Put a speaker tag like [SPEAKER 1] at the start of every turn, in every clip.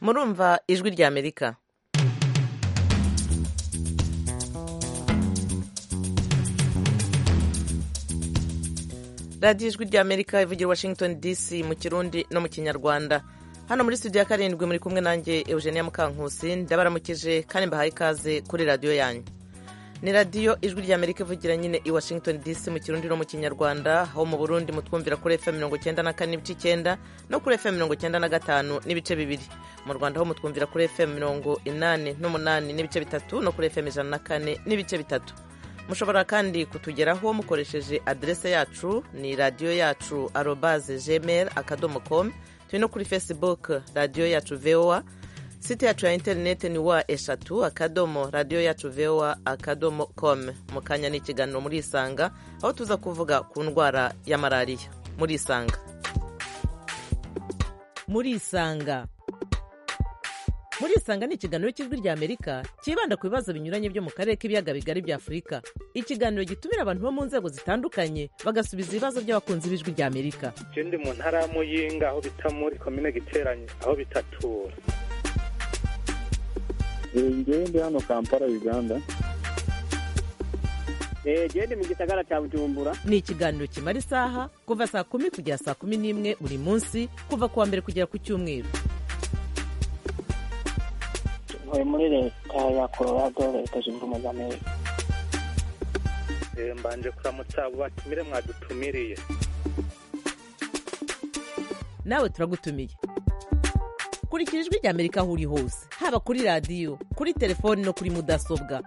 [SPEAKER 1] murumva ijwi rya amerika radiyo ijwi rya amerika ivugira washington dc mu kirundi no mu kinyarwanda hano muri studio ya karindwi muri kumwe nanjye eugenia mukankusi ndabaramukije kandi mbahaye ikaze kuri radiyo yanyu ni radiyo ijwi rya amerika ivugira nyine i washington dc mu kirundi no mu kinyarwanda aho mu burundi mutwumvira kuri fm mirongo icyenda na kane n'ibice icyenda no kuri fm mirongo icyenda na gatanu n'ibice bibiri mu rwanda aho mutwumvira kuri fm mirongo inani n'umunani n'ibice bitatu no kuri fm ijana na kane n'ibice bitatu mushobora kandi kutugeraho mukoresheje aderese yacu ni radiyo yacu arobaze gmail akadomo com turi no kuri facebook radiyo yacu voa site yacu ya interineti ni wa eshatu akadomo radiyo yacu voa akadomo com mu kanya ni ikiganiro muri isanga aho tuza kuvuga ku ndwara ya malariya muri isanga muri isanga muri isanga ni ikiganiro cy'ijwi rya amerika cyibanda ku bibazo binyuranye byo mu karere k'ibiyaga bigari bya afurika ikiganiro gitumira abantu bo mu nzego zitandukanye bagasubiza ibibazo by'abakunzi b'ijwi rya amerika
[SPEAKER 2] ndi mu ntara y'amuyinga aho bita muri komine giteranye aho bitatura
[SPEAKER 3] ngende hano kampala uganda
[SPEAKER 4] gende mu gisagara cya bujumbura
[SPEAKER 1] ni ikiganiro kimara isaha kuva saa kumi kugera saa kumi n'imwe buri munsi kuva ku wa mbere kugera ku cyumweru
[SPEAKER 5] ntuye muri leta ya colorado leta zunze ubumwe za amerika
[SPEAKER 2] mbanje kuramutsa abo batumire mwadutumiriye
[SPEAKER 1] nawe turagutumiye kurikira ijwi rya amerika aho uri hose haba kuri radiyo kuri telefoni no kuri mudasobwa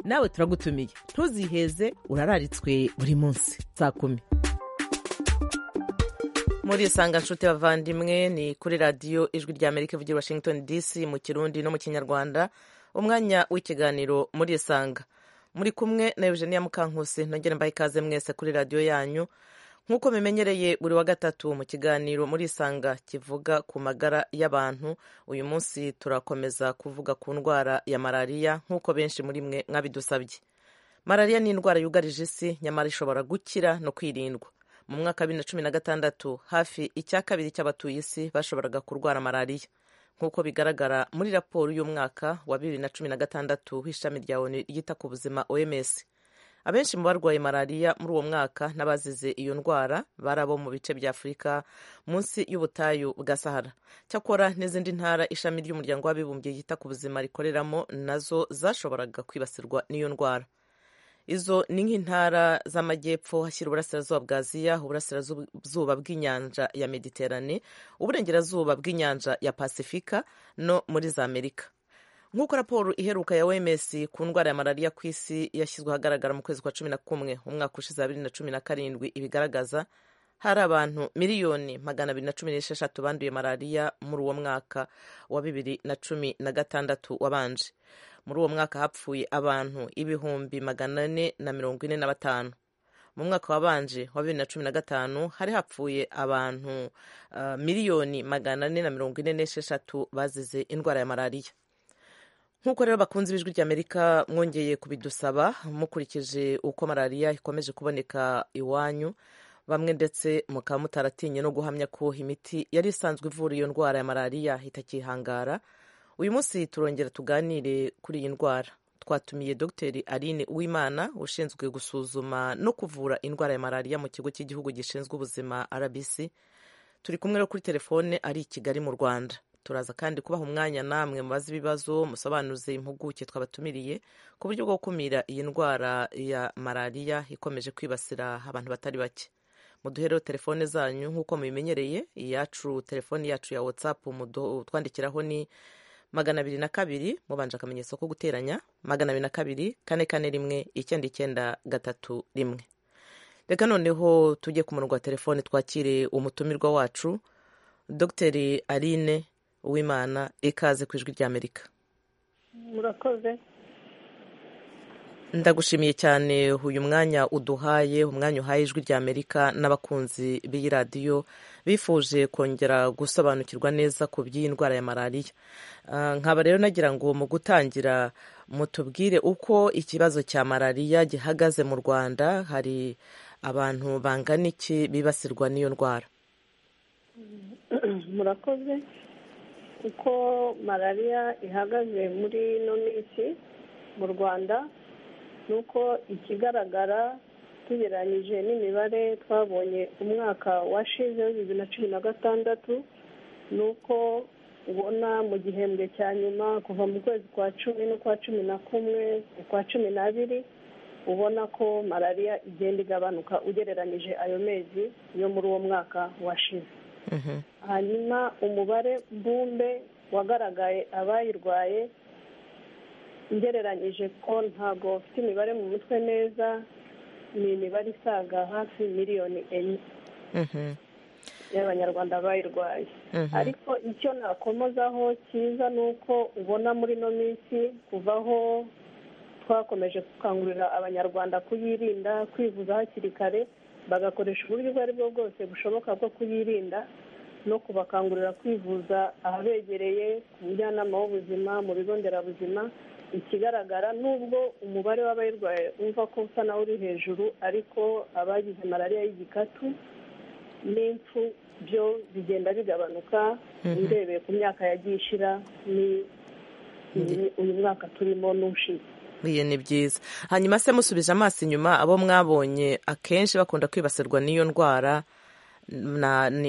[SPEAKER 1] nawe turagutumiye ntuziheze urararitswe buri munsi saa kumi muri isanga nshuti bavandimwe ni kuri radiyo ijwi rya amerika ivugira washington dc mu kirundi no mu kinyarwanda umwanya w'ikiganiro muri isanga muri kumwe na eugenia mukankusi nongere mbaye ikaze mwese kuri radiyo yanyu nk'uko bimenyereye buri wa gatatu mu kiganiro muri isanga kivuga ku magara y'abantu uyu munsi turakomeza kuvuga ku ndwara ya malariya nk'uko benshi muri mwe mwabidusabye malariya ni indwara yugarije isi nyamara ishobora gukira no kwirindwa mu mwaka wa bibiri na cumi na gatandatu hafi icya kabiri cy'abatuye isi bashoboraga kurwara malariya nk'uko bigaragara muri raporo y'umwaka wa bibiri na cumi na gatandatu w'ishami rya onu ryita ku buzima oms abenshi mu barwaye malariya muri uwo mwaka n'abazize iyo ndwara bari abo mu bice bya afurika munsi y'ubutayu bwa sahara cyakora n'izindi ntara ishami ry'umuryango w'abibumbye yita ku buzima rikoreramo nazo zashoboraga kwibasirwa n'iyo ndwara izo ni nk'intara z'amajyepfo hashyira uburasirazuba bwa aziya uburasirazuba bw'inyanja ya mediterane uburengerazuba bw'inyanja ya pasifika no muri za amerika nk'uko raporo iheruka ya oms ku ndwara ya malariya ku isi yashyizwe ahagaragara mu kwezi kwa cumi na kumwe umwaka ushize wa bibiri na cumi na karindwi ibigaragaza hari abantu miliyoni magana abiri na cumi n'esheshatu banduye malariya muri uwo mwaka wa bibiri na cumi na gatandatu wabanje muri uwo mwaka hapfuye abantu ibihumbi magana ane na mirongo ine na batanu mu mwaka wabanje wa bibiri na cumi na gatanu hari hapfuye abantu uh, miliyoni magana ane na mirongo ine n'esheshatu bazize indwara ya malariya nk'uko rero bakunze ibijwi rya amerika mwongeye kubidusaba mukurikije uko malariya ikomeje kuboneka iwanyu bamwe ndetse mukaba mutaratinye no guhamya ko imiti yari isanzwe ivura iyo ndwara ya malariya itakihangara uyu munsi turongera tuganire kuri iyi ndwara twatumiye dogiteri aline uwimana ushinzwe gusuzuma no kuvura indwara ya malariya mu kigo cy'igihugu gishinzwe ubuzima rbc turi kumwe no kuri telefone ari i kigali mu rwanda turaza kandi kubaha umwanya namwe mubaze ibibazo musobanuze impuguke twabatumiriye ku buryo bwo gukumira iyi ndwara ya malariya ikomeje kwibasira abantu batari bake muduhereho telefone zanyu nk'uko mubimenyereye iyacu telefone yacu ya watsapu twandikiraho ni magana abiri na kabiri mubanje akamenyetso ko guteranya magana abiri na kabiri kane kane rimwe icyenda icyenda gatatu rimwe reka noneho tujye ku murongo wa telefone twakire umutumirwa wacu dogiteri aline uwimana ikaze ku ijwi rya amerika
[SPEAKER 6] murakoze
[SPEAKER 1] ndagushimiye cyane uyu mwanya uduhaye umwanya uhaye ijwi rya amerika n'abakunzi b'iyi radiyo bifuje kongera gusobanukirwa neza ku by'iyi ndwara ya malariya nkaba rero nagira ngo mu gutangira mutubwire uko ikibazo cya malariya gihagaze mu rwanda hari abantu bangana iki bibasirwa n'iyo ndwara
[SPEAKER 6] murakoze uko malariya ihagaze muri ino minsi mu rwanda ni uko ikigaragara tugereranyije n'imibare twabonye umwaka washize bibiri na cumi na gatandatu ni uko ubona mu gihembwe cya nyuma kuva mu kwezi kwa cumi n'ukwa cumi na kumwe ukwa cumi n'abiri ubona ko malariya igenda igabanuka ugereranyije ayo mezi yo muri uwo mwaka washize hanyuma umubare mbumbe wagaragaye abayirwaye ngereranyije ko ntabwo ufite imibare mu mutwe neza ni imibare isaga hafi miliyoni enye y'abanyarwanda bayirwaye ariko icyo nakomozaho cyiza ni uko ubona muri ino minsi kuvaho twakomeje gukangurira abanyarwanda kuyirinda kwivuza hakiri kare bagakoresha uburyo ubwo ari bwo bwose bushoboka bwo kuyirinda no kubakangurira kwivuza ahabegereye ku bujyanama w'ubuzima mu bigo nderabuzima ikigaragara n'ubwo umubare w'abayirwaye wumva ko usa nawe uri hejuru ariko abagize malariya y'igikatu n'impfu byo bigenda bigabanuka urebeye ku myaka yagiye ishira ni uyu mwaka turimo n'ushize
[SPEAKER 1] buriya ni byiza hanyuma se musubije amaso inyuma abo mwabonye akenshi bakunda kwibasirwa n'iyo ndwara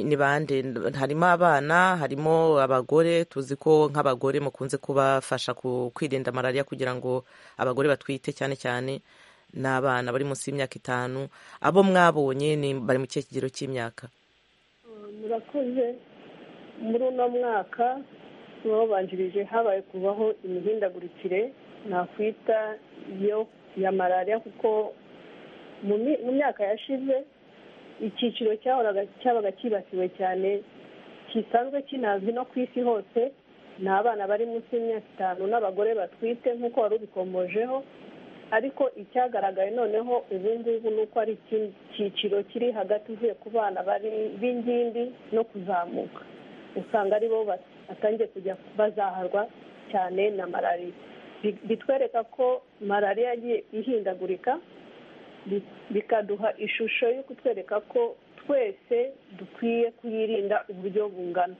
[SPEAKER 1] ni bande harimo abana harimo abagore tuzi ko nk'abagore mukunze kubafasha kwirinda malariya kugira ngo abagore batwite cyane cyane n'abana bari munsi y'imyaka itanu abo mwabonye bari mu kihe kigero cy'imyaka
[SPEAKER 6] murakoze muri uno mwaka babanjirije habaye kubaho imihindagurikire nakwita yo ya malariya kuko mu myaka yashize icyiciro cyabaga cyibasiwe cyane kisanzwe kinazwi no ku isi hose ni abana bari munsi y'imyaka itanu n'abagore batwite nk'uko wari ubikomojeho ariko icyagaragaye noneho ubu ngubu ni uko ari icyiciro kiri hagati uvuye ku bana b'ingimbi no kuzamuka usanga ari bo batangiye kujya bazaharwa cyane na malariya bitwereka ko malariya yagiye ihindagurika bikaduha ishusho yo kutwereka ko twese dukwiye kuyirinda uburyo bungana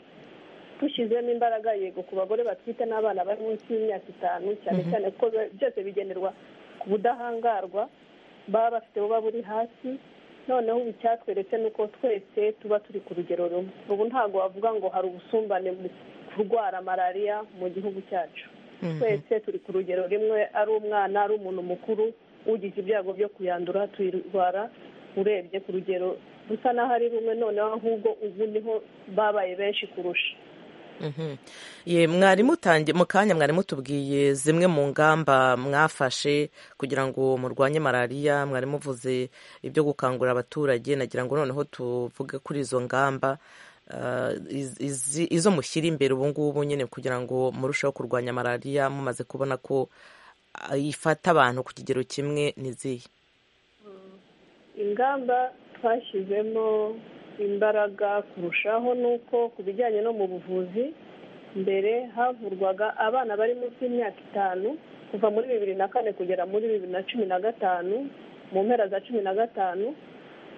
[SPEAKER 6] dushyizemo imbaraga yego ku bagore batwite n'abana bari munsi y'imyaka itanu cyane cyane ko byose bigenerwa ku budahangarwa baba bafite buba buri hasi noneho ubu icyatweretse ni uko twese tuba turi ku rugero rumwe ubu ntabwo wavuga ngo hari ubusumbane mu kurwara malariya mu gihugu cyacu twese turi ku rugero rimwe ari umwana ari umuntu mukuru ugize ibyago byo kuyandura tuyirwara urebye ku rugero rusa n'aho ari rumwe noneho ahubwo ubu niho babaye benshi kurusha
[SPEAKER 1] ye mwarimu utangiye mu kanya mwarimu tubwiye zimwe mu ngamba mwafashe kugira ngo murwanye malariya mwarimu uvuze ibyo gukangurira abaturage nagira ngo noneho tuvuge kuri izo ngamba izo mushyira imbere ubu ngubu nyine kugira ngo murusheho kurwanya malariya mumaze kubona ko ifata abantu ku kigero kimwe n'izihe
[SPEAKER 6] ingamba twashyizemo imbaraga kurushaho ni uko ku bijyanye no mu buvuzi mbere havurwaga abana bari munsi y'imyaka itanu kuva muri bibiri na kane kugera muri bibiri na cumi na gatanu mu mpera za cumi na gatanu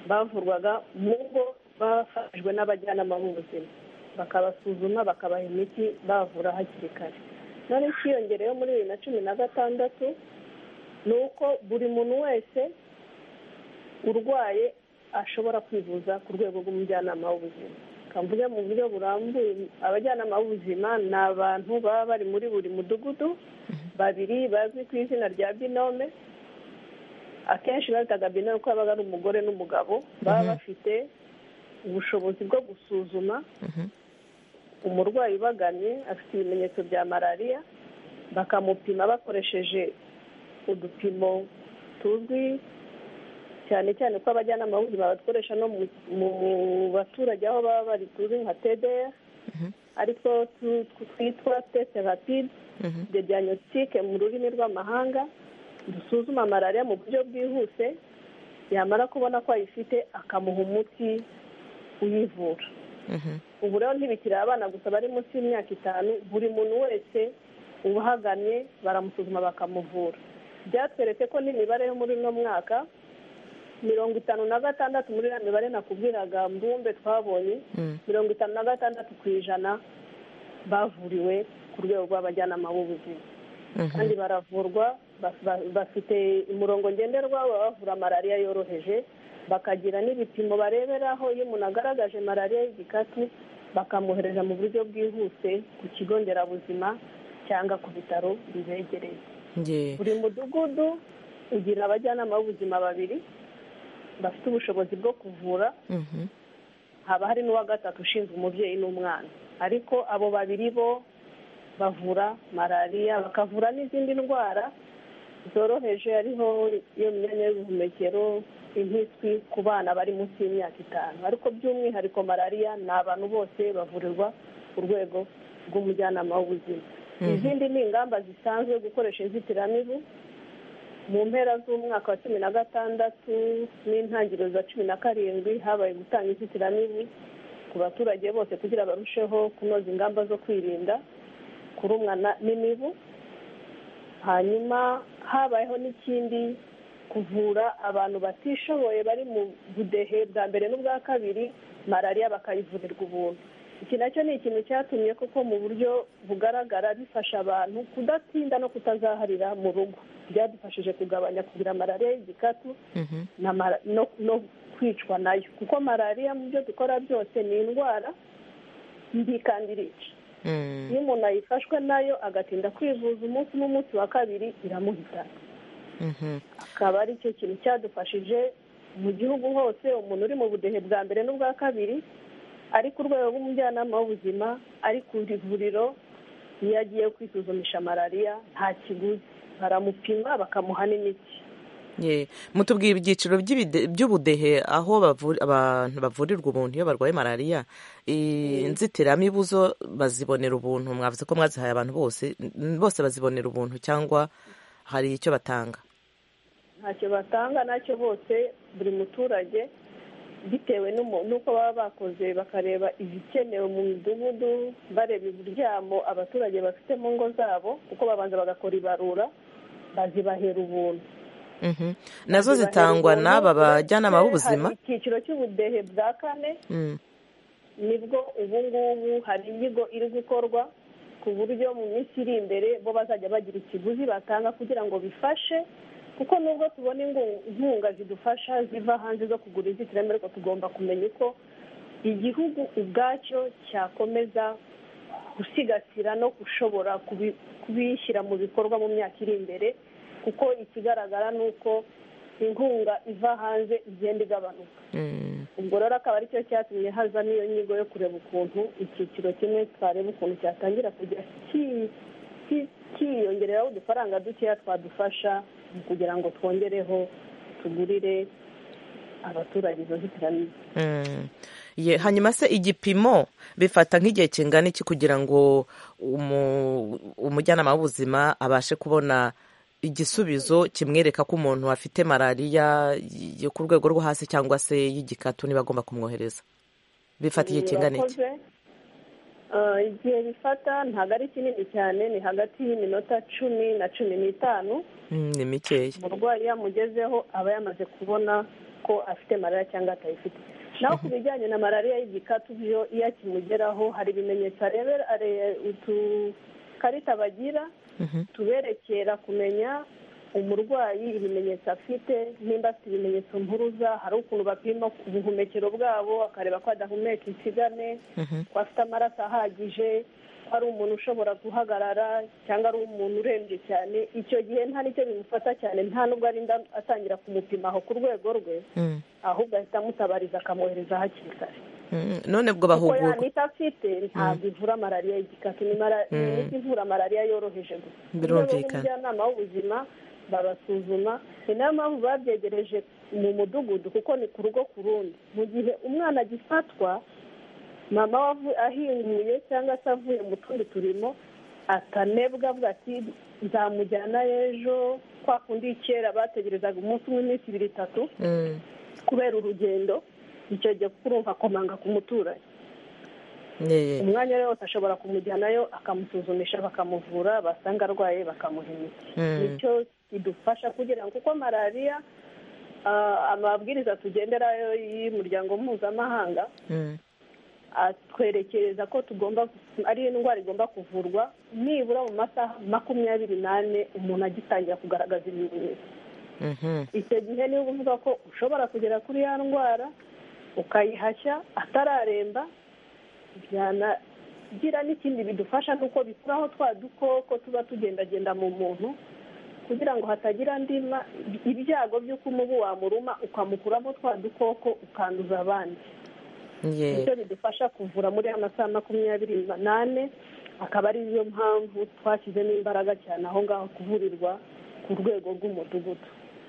[SPEAKER 6] bavurwaga mu ngo bafashijwe n'abajyanama b'ubuzima bakabasuzuma bakabaha imiti bavura hakiri kare none ikiyongereyeho muri bibiri na cumi na gatandatu ni uko buri muntu wese urwaye ashobora kwivuza ku rwego rw'umujyanama w'ubuzima kamvuge mu buryo burambuye abajyanama b'ubuzima ni abantu baba bari muri buri mudugudu babiri bazwi ku izina rya binome akenshi babitaga binome kuko babaga ari umugore n'umugabo baba bafite ubushobozi bwo gusuzuma umurwayi ubaganye afite ibimenyetso bya malariya bakamupima bakoresheje udupimo tuzwi cyane cyane ko abajyanama b'ubuzima badukoresha no mu baturage aho baba bari tuzi nka tdr aritwo twitwa test rapide de diagnostic mu rurimi rw'amahanga dusuzuma malariya mu buryo bwihuse yamara kubona ko ayifite akamuha umuti uyivura ubu rero ntibikiri abana gusa bari munsi y'imyaka itanu buri muntu wese ubahagamye baramusuzuma bakamuvura byatweretse ko n'imibare yo muri uno mwaka mirongo itanu na gatandatu muri iriya mibare nakubwiraga mbumbe twabonye mirongo itanu na gatandatu ku ijana bavuriwe ku rwego rw'abajyanama b'ubuzima kandi baravurwa bas- ba- bafite umurongo ngenderwa baba bavura malariya yoroheje bakagira n'ibipimo bareberaho iyo umuntu agaragaje malariya y'igikatu bakamwohereza mu buryo bwihuse ku kigo nderabuzima cyangwa ku bitaro bibegereye
[SPEAKER 1] nge
[SPEAKER 6] buri mudugudu ugira abajyanama b'ubuzima babiri bafite ubushobozi bwo kuvura
[SPEAKER 1] Mhm.
[SPEAKER 6] haba hari n'uwa gatatu ushinzwe umubyeyi n'umwana ariko abo babiri bo bavura malariya bakavura n'izindi ndwara zoroheje ariho iyo myanya y'ubuhumekero impiswi ku bana bari munsi y'imyaka itanu ariko by'umwihariko malariya ni abantu bose bavurirwa ku rwego rw'umujyanama w'ubuzima
[SPEAKER 1] Mhm.
[SPEAKER 6] izindi ni ingamba zisanzwe gukoresha inzitiramibu mu mpera z'umwaka wa cumi na gatandatu n'intangiriro za cumi na karindwi habaye gutanga inzitiramibu ku baturage bose kugira barusheho kunoza ingamba zo kwirinda kurumwa na- n'imibu hanyuma habayeho n'ikindi kuvura abantu batishoboye bari mu budehe bwa mbere n'ubwa kabiri malariya bakayivurirwa ubuntu iki nacyo ni ikintu cyatumye kuko mu buryo bugaragara bifasha abantu kudatinda no kutazaharira mu rugo byadufashije kugabanya kugira malariya y'igikatu
[SPEAKER 1] Mhm.
[SPEAKER 6] na mara- no no kwicwa nayo kuko malariya mu byo dukora byose ni indwara mbi kandi irica
[SPEAKER 1] Mm.
[SPEAKER 6] iyo umuntu ayifashwe nayo agatinda kwivuza umunsi n'umunsi wa kabiri iramuhitana
[SPEAKER 1] Mhm.
[SPEAKER 6] akaba ari cyo kintu cyadufashije mu gihugu hose umuntu uri mu budehe bwa mbere n'ubwa kabiri ari ku rwego rw'umujyanama w'ubuzima ari ku ivuriro iyo agiye kwisuzumisha malariya nta kiguzi baramupima bakamuha n'imiti
[SPEAKER 1] Nge. mutubwira ibyiciro by'ibide- by'ubudehe aho bavu- abantu bavurirwa ubuntu iyo barwaye malariya I- inzitiramibu zo bazibonera ubuntu mwavuze ko mwazihaye abantu bose N- bose bazibonera ubuntu cyangwa hari icyo batanga
[SPEAKER 6] ntacyo batanga nacyo bose buri muturage bitewe n'umu- n'uko baba bakoze bakareba ibikenewe mu midugudu bareba uburyamo abaturage bafite mu ngo zabo kuko babanza bagakora ibarura bazibahera ubuntu
[SPEAKER 1] Mhm. nazo
[SPEAKER 6] Bazibahera
[SPEAKER 1] zitangwa
[SPEAKER 6] ubuntu,
[SPEAKER 1] n'aba
[SPEAKER 6] ndetse
[SPEAKER 1] bajyanama
[SPEAKER 6] hari
[SPEAKER 1] b'ubuzima
[SPEAKER 6] icyiciro cy'ubudehe bwa kane
[SPEAKER 1] Mm.
[SPEAKER 6] nibwo ubu ngubu hari inyigo iri gukorwa ku buryo mu minsi iri imbere bo bazajya bagira ikiguzi batanga kugira ngo bifashe kuko nubwo tubona ingu- inkunga zidufasha ziva hanze zo kugura inzitiramibu ariko tugomba kumenya uko igihugu ubwacyo cyakomeza gusigasira no gushobora kubi- kubishyira mu bikorwa mu myaka iri imbere kuko ikigaragara ni uko inkunga iva hanze igenda igabanuka
[SPEAKER 1] Mm.
[SPEAKER 6] ubwo rero akaba aricyo cyatumye hazamo iyo nyigo yo kureba ukuntu icyiciro kimwe twareba ukuntu cyatangira kujya ki- ki- kiyongereraho udufaranga dukeya twadufasha mu kugira ngo twongereho tugurire abaturage izo nzitiramibu
[SPEAKER 1] Mm. Ye, hanyuma se igipimo bifata nk'igihe kingana iki kugira ngo umu- umujyanama w'ubuzima abashe kubona igisubizo kimwereka ko umuntu afite malariya yo ku rwego rwo hasi cyangwa se y'igikatu niba agomba kumwohereza bifata igihe kingana iki
[SPEAKER 6] Murakoze. Eh, igihe bifata ntabwo ari kinini cyane ni hagati y'iminota cumi na cumi n'itanu
[SPEAKER 1] Mm, ni mikeya
[SPEAKER 6] umurwayi iyo amugezeho aba yamaze kubona ko afite malariya cyangwa atayifite naho ku bijyanye na malariya y'igikatu byo iyo akimugeraho hari ibimenyetso arebera are- utukarita bagira
[SPEAKER 1] Mhm.
[SPEAKER 6] tuberekera kumenya umurwayi ibimenyetso afite nimba afite ibimenyetso mpuruza hari ukuntu bapima ubuhumekero bwabo bakareba ko adahumeka insigane
[SPEAKER 1] Mhm.
[SPEAKER 6] ko afite amaraso ahagije ko ari umuntu ushobora guhagarara cyangwa ari umuntu urembye cyane icyo gihe nta n'icyo bimufata cyane nta nubwo arinda atangira kumupima aho ku rwego rwe
[SPEAKER 1] Mm.
[SPEAKER 6] ahubwo ahita amutabariza akamwohereza hakiri kare
[SPEAKER 1] Mm. none ubwo
[SPEAKER 6] kuko ya
[SPEAKER 1] bahugurwa
[SPEAKER 6] miti afite ntabwo ivura malariya y'igikatu ni mara- ni imiti ivura malariya yoroheje gusa
[SPEAKER 1] Birumvikana.
[SPEAKER 6] umujyanama w'ubuzima barasuzuma ni nayo mpamvu babyegereje mu mudugudu kuko ni ku rugo ku rundi mu gihe umwana agifatwa mama wavu- ahinguye cyangwa se avuye mu tundi turimo atanebwa avuga ati nzamujyana ejo kwa kundi kera bategerezaga umunsi umwe iminsi ibiri itatu
[SPEAKER 1] Mm.
[SPEAKER 6] kubera urugendo icyo gihe kuko urumva akomanga ku muturanyi
[SPEAKER 1] Ye.
[SPEAKER 6] umwanya we wose ashobora kumujyanayo akamusuzumisha bakamuvura basanga arwaye bakamuha imiti
[SPEAKER 1] Mm.
[SPEAKER 6] nicyo kidufasha kugira ngo kuko malariya ah, amabwiriza tugenderayo y'umuryango mpuzamahanga
[SPEAKER 1] Mm.
[SPEAKER 6] atwerekereza ko tugomba ari indwara igomba kuvurwa nibura mu masaha makumyabiri n'ane umuntu agitangira kugaragaza ibimenyetso
[SPEAKER 1] Mhm.
[SPEAKER 6] icyo gihe niyo uvuga ko ushobora kugera kuri ya ndwara ukayihashya atararemba byanagira n'ikindi bidufasha nuko bikuraho twa dukoko tuba tugendagenda mu muntu kugira ngo hatagira ndima ibyago by'uko umubu wamuruma ukamukuramo twa dukoko ukanduza abandi
[SPEAKER 1] Ye.
[SPEAKER 6] nicyo bidufasha kuvura muri aya masaha makumyabiri n'ane akaba ari yo mpamvu twashyizemo imbaraga cyane aho ngaho kuvurirwa ku rwego rw'umudugudu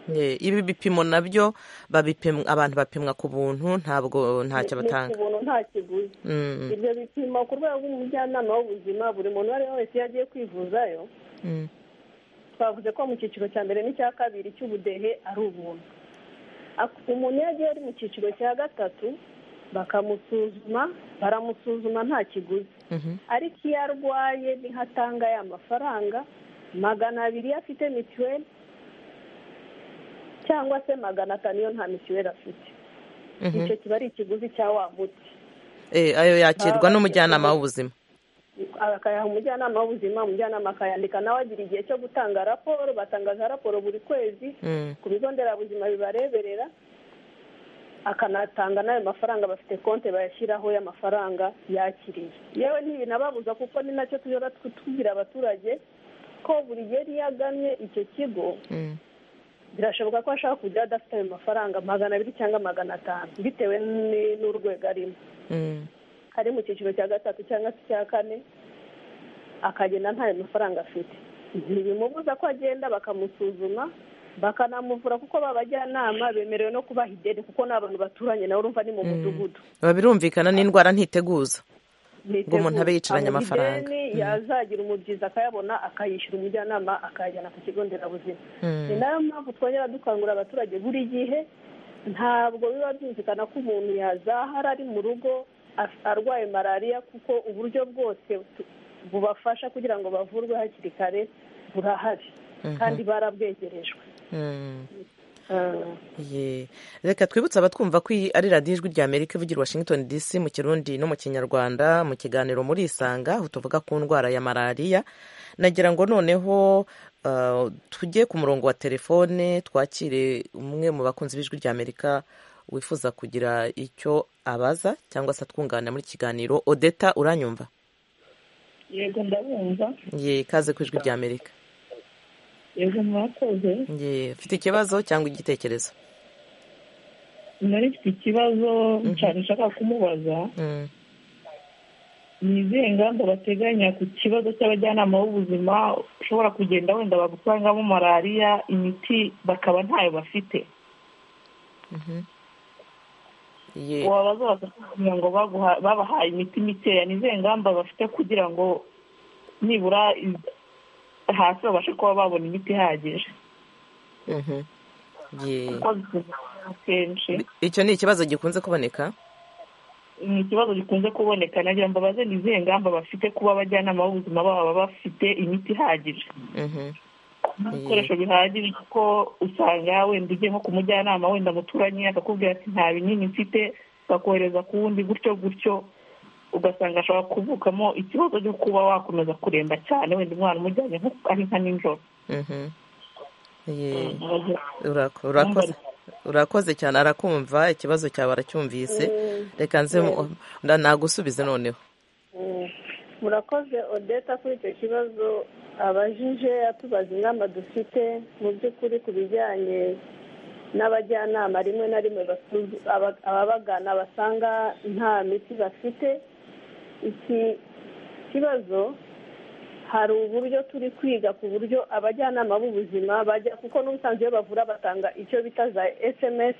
[SPEAKER 1] Ye. ibi bipimo nabyo babipim- abantu bapimwa ku buntu ntabwo ntacyo
[SPEAKER 6] Ni- ni
[SPEAKER 1] batanga
[SPEAKER 6] ku buntu nta kiguzi
[SPEAKER 1] Mm,
[SPEAKER 6] ibyo bipimo ku rwego rw'umujyanama w'ubuzima buri muntu uwo ari we wese iyo agiye kwivuzayo
[SPEAKER 1] mm.
[SPEAKER 6] twavuze ko mu cyiciro cya mbere n'icya kabiri cy'ubudehe ari ubuntu Ak- umuntu iyo agiye ari mu cyiciro cya gatatu bakamusuzuma baramusuzuma nta kiguzi
[SPEAKER 1] Mhm.
[SPEAKER 6] ariko iyo arwaye niho atanga ya mafaranga magana abiri iyo afite mituweli cyangwa se magana atanu iyo nta mituweli afite
[SPEAKER 1] Mhm.
[SPEAKER 6] icyo kiba ari ikiguzi cya wa muti
[SPEAKER 1] Eh, ayo yakirwa
[SPEAKER 6] Baba-
[SPEAKER 1] n'umujyanama w'ubuzima
[SPEAKER 6] akayaha umujyanama w'ubuzima umujyanama akayandika nawe agira igihe cyo gutanga raporo batangaza raporo buri kwezi
[SPEAKER 1] Mm.
[SPEAKER 6] ku bigo nderabuzima bibareberera akanatanga n'ayo mafaranga bafite konti bayashyiraho y'amafaranga yakiriye yewe ntibinababuza kuko ni nacyo tujya tu- tubwira abaturage ko buri gihe iyo agamye icyo kigo
[SPEAKER 1] Mm.
[SPEAKER 6] birashoboka ko ashobora kujya adafite ayo mafaranga magana abiri cyangwa magana atanu bitewe ni- n'urwego arimo
[SPEAKER 1] Mm.
[SPEAKER 6] ari mu cyiciro cya gatatu cyangwa se icya kane akagenda ntayo mafaranga afite ntibimubuza ko agenda bakamusuzuma bakanamuvura kuko babajyanama bemerewe no kubaha ideni kuko ni abantu baturanye nawe urumva ni mu mudugudu
[SPEAKER 1] biba birumvikana n'indwara ntiteguza
[SPEAKER 6] Niteguye.
[SPEAKER 1] umuntu abe yicaranye
[SPEAKER 6] Amuha
[SPEAKER 1] amafaranga.
[SPEAKER 6] ideni,
[SPEAKER 1] Mm.
[SPEAKER 6] yazagira umubyizi akayabona akayishyura umujyanama akayajyana ku kigo nderabuzima
[SPEAKER 1] Mm.
[SPEAKER 6] ni nayo mpamvu twongera dukangurira abaturage buri gihe ntabwo biba byumvikana ko umuntu yazahara ari mu rugo af- arwaye malariya kuko uburyo bwose tu- bubafasha kugira ngo bavurwe hakiri kare burahari
[SPEAKER 1] Mhm.
[SPEAKER 6] kandi barabwegerejwe
[SPEAKER 1] Mm.
[SPEAKER 6] Ah.
[SPEAKER 1] Ye. reka twibutse abatwumva ko iyi ari radiyo ijwi rya amerika ivugira i washington dc mu kirundi no mu kinyarwanda mu kiganiro muri isanga aho tuvuga ku ndwara ya malariya nagira ngo noneho uh, tujye ku murongo wa telefone twakire umwe mu bakunzi b'ijwi rya amerika wifuza kugira icyo abaza cyangwa se atwunganira muri iki kiganiro odeta uranyumva
[SPEAKER 5] yego ndabumva
[SPEAKER 1] ye kaze ku ijwi rya amerika
[SPEAKER 5] yego mwakoze
[SPEAKER 1] ye ufite ikibazo cyangwa igitekerezo
[SPEAKER 5] nari mfite ikibazo cyane nshaka kumubaza
[SPEAKER 1] Mm.
[SPEAKER 5] ni izihe ngamba bateganya ku kibazo cy'abajyanama b'ubuzima ushobora kugenda wenda bagusangamo malariya imiti bakaba ntayo bafite
[SPEAKER 1] ye
[SPEAKER 5] wabaza bakakubwira ngo baguha- babahaye imiti mikeya ni izihe ngamba bafite kugira ngo nibura iz- hasi babashe kuba babona imiti ihagije
[SPEAKER 1] Mhm. ye
[SPEAKER 5] kuko zikunze kenshi
[SPEAKER 1] icyo ni ikibazo gikunze kuboneka
[SPEAKER 5] ni ikibazo gikunze kuboneka nagira ngo mbabaze ni izihe ngamba bafite kuba abajyanama b'ubuzima baba bafite imiti ihagije
[SPEAKER 1] Mhm.
[SPEAKER 5] ibikoresho bihagije kuko usanga wenda ugiye nko ku mujyanama wenda muturanye akakubwira ati nta binini mfite bakohereza ku wundi gutyo gutyo ugasanga ashobora kuvukamo ikibazo cyo kuba wakomeza kuremba cyane wenda umwana umujyanye nko ari nka nijoro
[SPEAKER 1] Mhm. ye
[SPEAKER 5] Mbabaze.
[SPEAKER 1] Urako- urakoze urakoze cyane arakumva ikibazo cyawe aracyumvise reka nze mu- nda- nagusubize noneho
[SPEAKER 6] Mm. murakoze odeta kuri icyo kibazo abajije atubaza inama dufite mu by'ukuri ku bijyanye n'abajyanama rimwe na rimwe basu- aba- ababagana basanga nta miti bafite iki kibazo hari uburyo turi kwiga ku buryo abajyanama b'ubuzima bajya kuko n'ubusanzwe iyo bavura batanga icyo bita za sms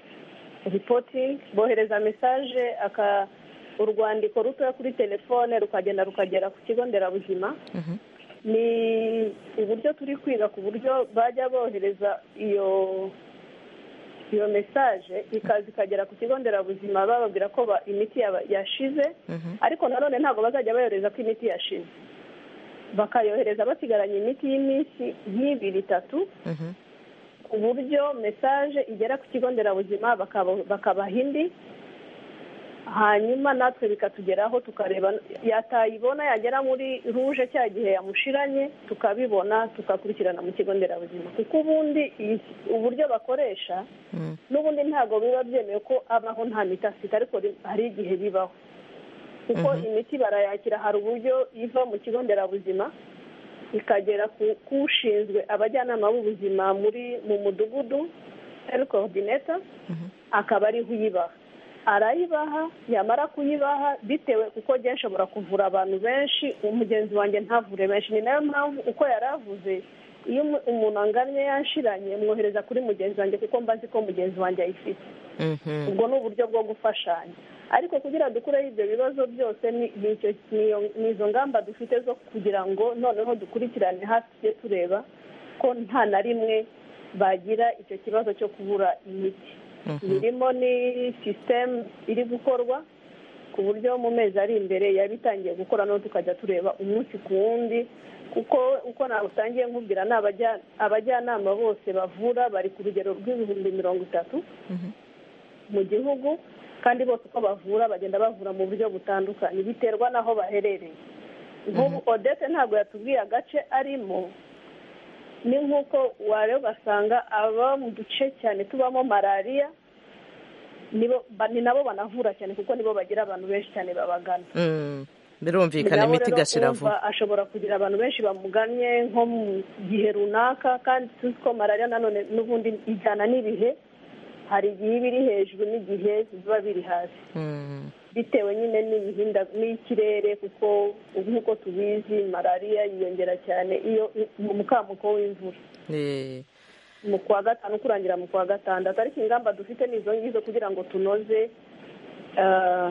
[SPEAKER 6] reporting bohereza mesaje aka urwandiko rutoya kuri telefone rukagenda rukagera ku kigo nderabuzima
[SPEAKER 1] Mhm.
[SPEAKER 6] ni uburyo turi kwiga ku buryo bajya bohereza iyo iyo mesaje ikaza ikagera ku kigo nderabuzima bababwira ko ba- imiti yaba- yashize
[SPEAKER 1] Mhm.
[SPEAKER 6] ariko nanone ntabwo bazajya bayohereza ko imiti yashize bakayohereza basigaranye imiti y'iminsi nk'ibiri itatu
[SPEAKER 1] Mhm.
[SPEAKER 6] ku buryo mesaje igera ku kigo nderabuzima bakaba- bakabaha indi hanyuma natwe bikatugeraho tukareba yatayibona yagera muri ruje cya gihe yamushiranye tukabibona tukakurikirana mu kigo nderabuzima kuko ubundi iyi- uburyo bakoresha
[SPEAKER 1] Mm.
[SPEAKER 6] n'ubundi ntabwo biba byemewe ko abaho nta miti afite ariko ri- hari igihe bibaho kuko imiti barayakira hari uburyo iva mu kigo nderabuzima ikagera ku- ku ushinzwe abajyanama b'ubuzima muri mu mudugudu heri korodineta akaba ariho uyibaha arayibaha yamara kuyibaha bitewe kuko agiye ashobora kuvura abantu benshi umugenzi wanjye ntavure benshi ni nayo mpamvu uko yari avuze iyo umu- umuntu angannye yanshiranye mwohereza kuri mugenzi wanjye kuko mbazi ko mugenzi wanjye ayifite
[SPEAKER 1] Mhm.
[SPEAKER 6] ubwo ni uburyo bwo gufashanya ariko kugira dukureho ibyo bibazo byose ni- ni icyo- ni iyo- ni izo ngamba dufite zo kugira ngo noneho dukurikirane hafi tujye tureba ko nta na rimwe bagira icyo kibazo cyo kubura imiti birimo ni sisitemu iri gukorwa ku buryo mu mezi ari imbere yaba itangiye gukora no tukajya tureba umunsi ku wundi kuko uko nawutangiye nkubwira ni abajya- abajyanama bose bavura bari ku rugero rw'ibihumbi mirongo itatu mu gihugu kandi bose uko bavura bagenda bavura mu buryo butandukanye biterwa n'aho baherereye nk'ubu odete ntabwo yatubwiye agace arimo ni nk'uko wareba ugasanga aba mu duce cyane tubamo malariya nibo ba- ni nabo banavura cyane kuko nibo bagira abantu benshi cyane babagana
[SPEAKER 1] Mm.
[SPEAKER 6] Ni
[SPEAKER 1] birumvikana
[SPEAKER 6] nabo
[SPEAKER 1] imiti
[SPEAKER 6] rero
[SPEAKER 1] igashira
[SPEAKER 6] wumva
[SPEAKER 1] vuba
[SPEAKER 6] ashobora kugira abantu benshi bamugannye nko mu gihe runaka kandi tuzi ko malariya nanone n'ubundi ijyana n'ibihe hari igihe iba iri hejuru n'igihe biba biri hasi
[SPEAKER 1] Mm.
[SPEAKER 6] bitewe nyine n'ibihinda n'ikirere kuko nk'uko tubizi malariya yiyongera cyane iyo mu mukamuko w'imvura
[SPEAKER 1] Eh.
[SPEAKER 6] mu kwa gatanu kurangira mu kwa gatandatu ariko ingamba dufite ni izo ngizo kugira ngo tunoze eh,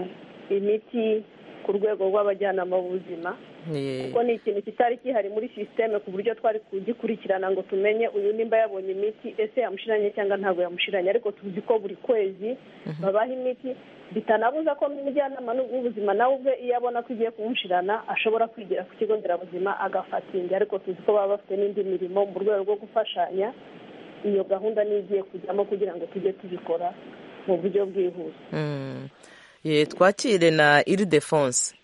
[SPEAKER 6] imiti ku rwego rw'abajyanama b'ubuzima
[SPEAKER 1] Eh.
[SPEAKER 6] kuko ni ikintu kitari kihari muri sisiteme ku buryo twari kugikurikirana ngo tumenye uyu nimba yabonye imiti ese yamushiranye cyangwa ntabwo yamushiranye ariko tuzi ko buri kwezi babaha imiti bitanabuza ko n'umujyanama w'ubuzima nawe ubwe iyo abona ko igiye kumushirana ashobora kwigira ku kigo nderabuzima agafata indi ariko tuzi ko baba bafite n'indi mirimo mu rwego rwo gufashanya iyo gahunda niyo igiye kujyamo kugira ngo tujye tubikora mu buryo bwihuse
[SPEAKER 1] Mm. Eh, twakire na iridefonse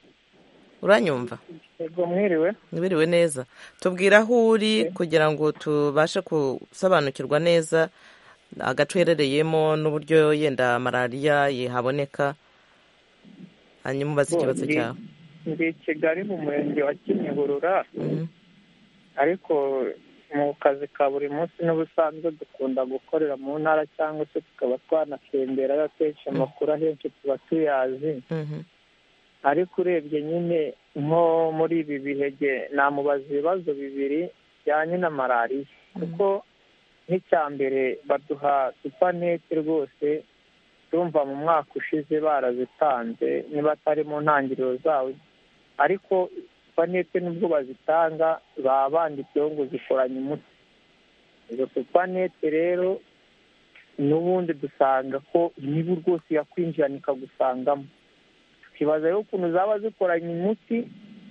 [SPEAKER 1] uranyumva
[SPEAKER 7] Ego mwiriwe
[SPEAKER 1] ntibiriwe neza tubwire aho uri kugira ngo tubashe gusobanukirwa neza agace uherereyemo n'uburyo yenda malariya yihaboneka hanyuma ubaze ikibazo
[SPEAKER 7] Ndi-
[SPEAKER 1] cyawe
[SPEAKER 7] ndi i kigali mu murenge wa kimihurura
[SPEAKER 1] Mhm.
[SPEAKER 7] ariko mu kazi ka buri munsi n'ubusanzwe dukunda gukorera mu ntara cyangwa se tukaba twanatemberayo akenshi amakuru ahenshi tuba tuyazi
[SPEAKER 1] Mhm.
[SPEAKER 7] ariko urebye nyine nko muri ibi bihege namubaza ibibazo bibiri bijyanye na malariya kuko nk'icya mbere baduha supanete rwose urumva mu mwaka ushize barazitanze niba atari mu ntangiriro zawo ariko supanete nubwo bazitanga baba banditseho ngo zikoranye umuti izo supanete rero n'ubundi dusanga ko imibu rwose yakwinjirana ikagusangamo tukibaza rero ukuntu zaba zikoranye umuti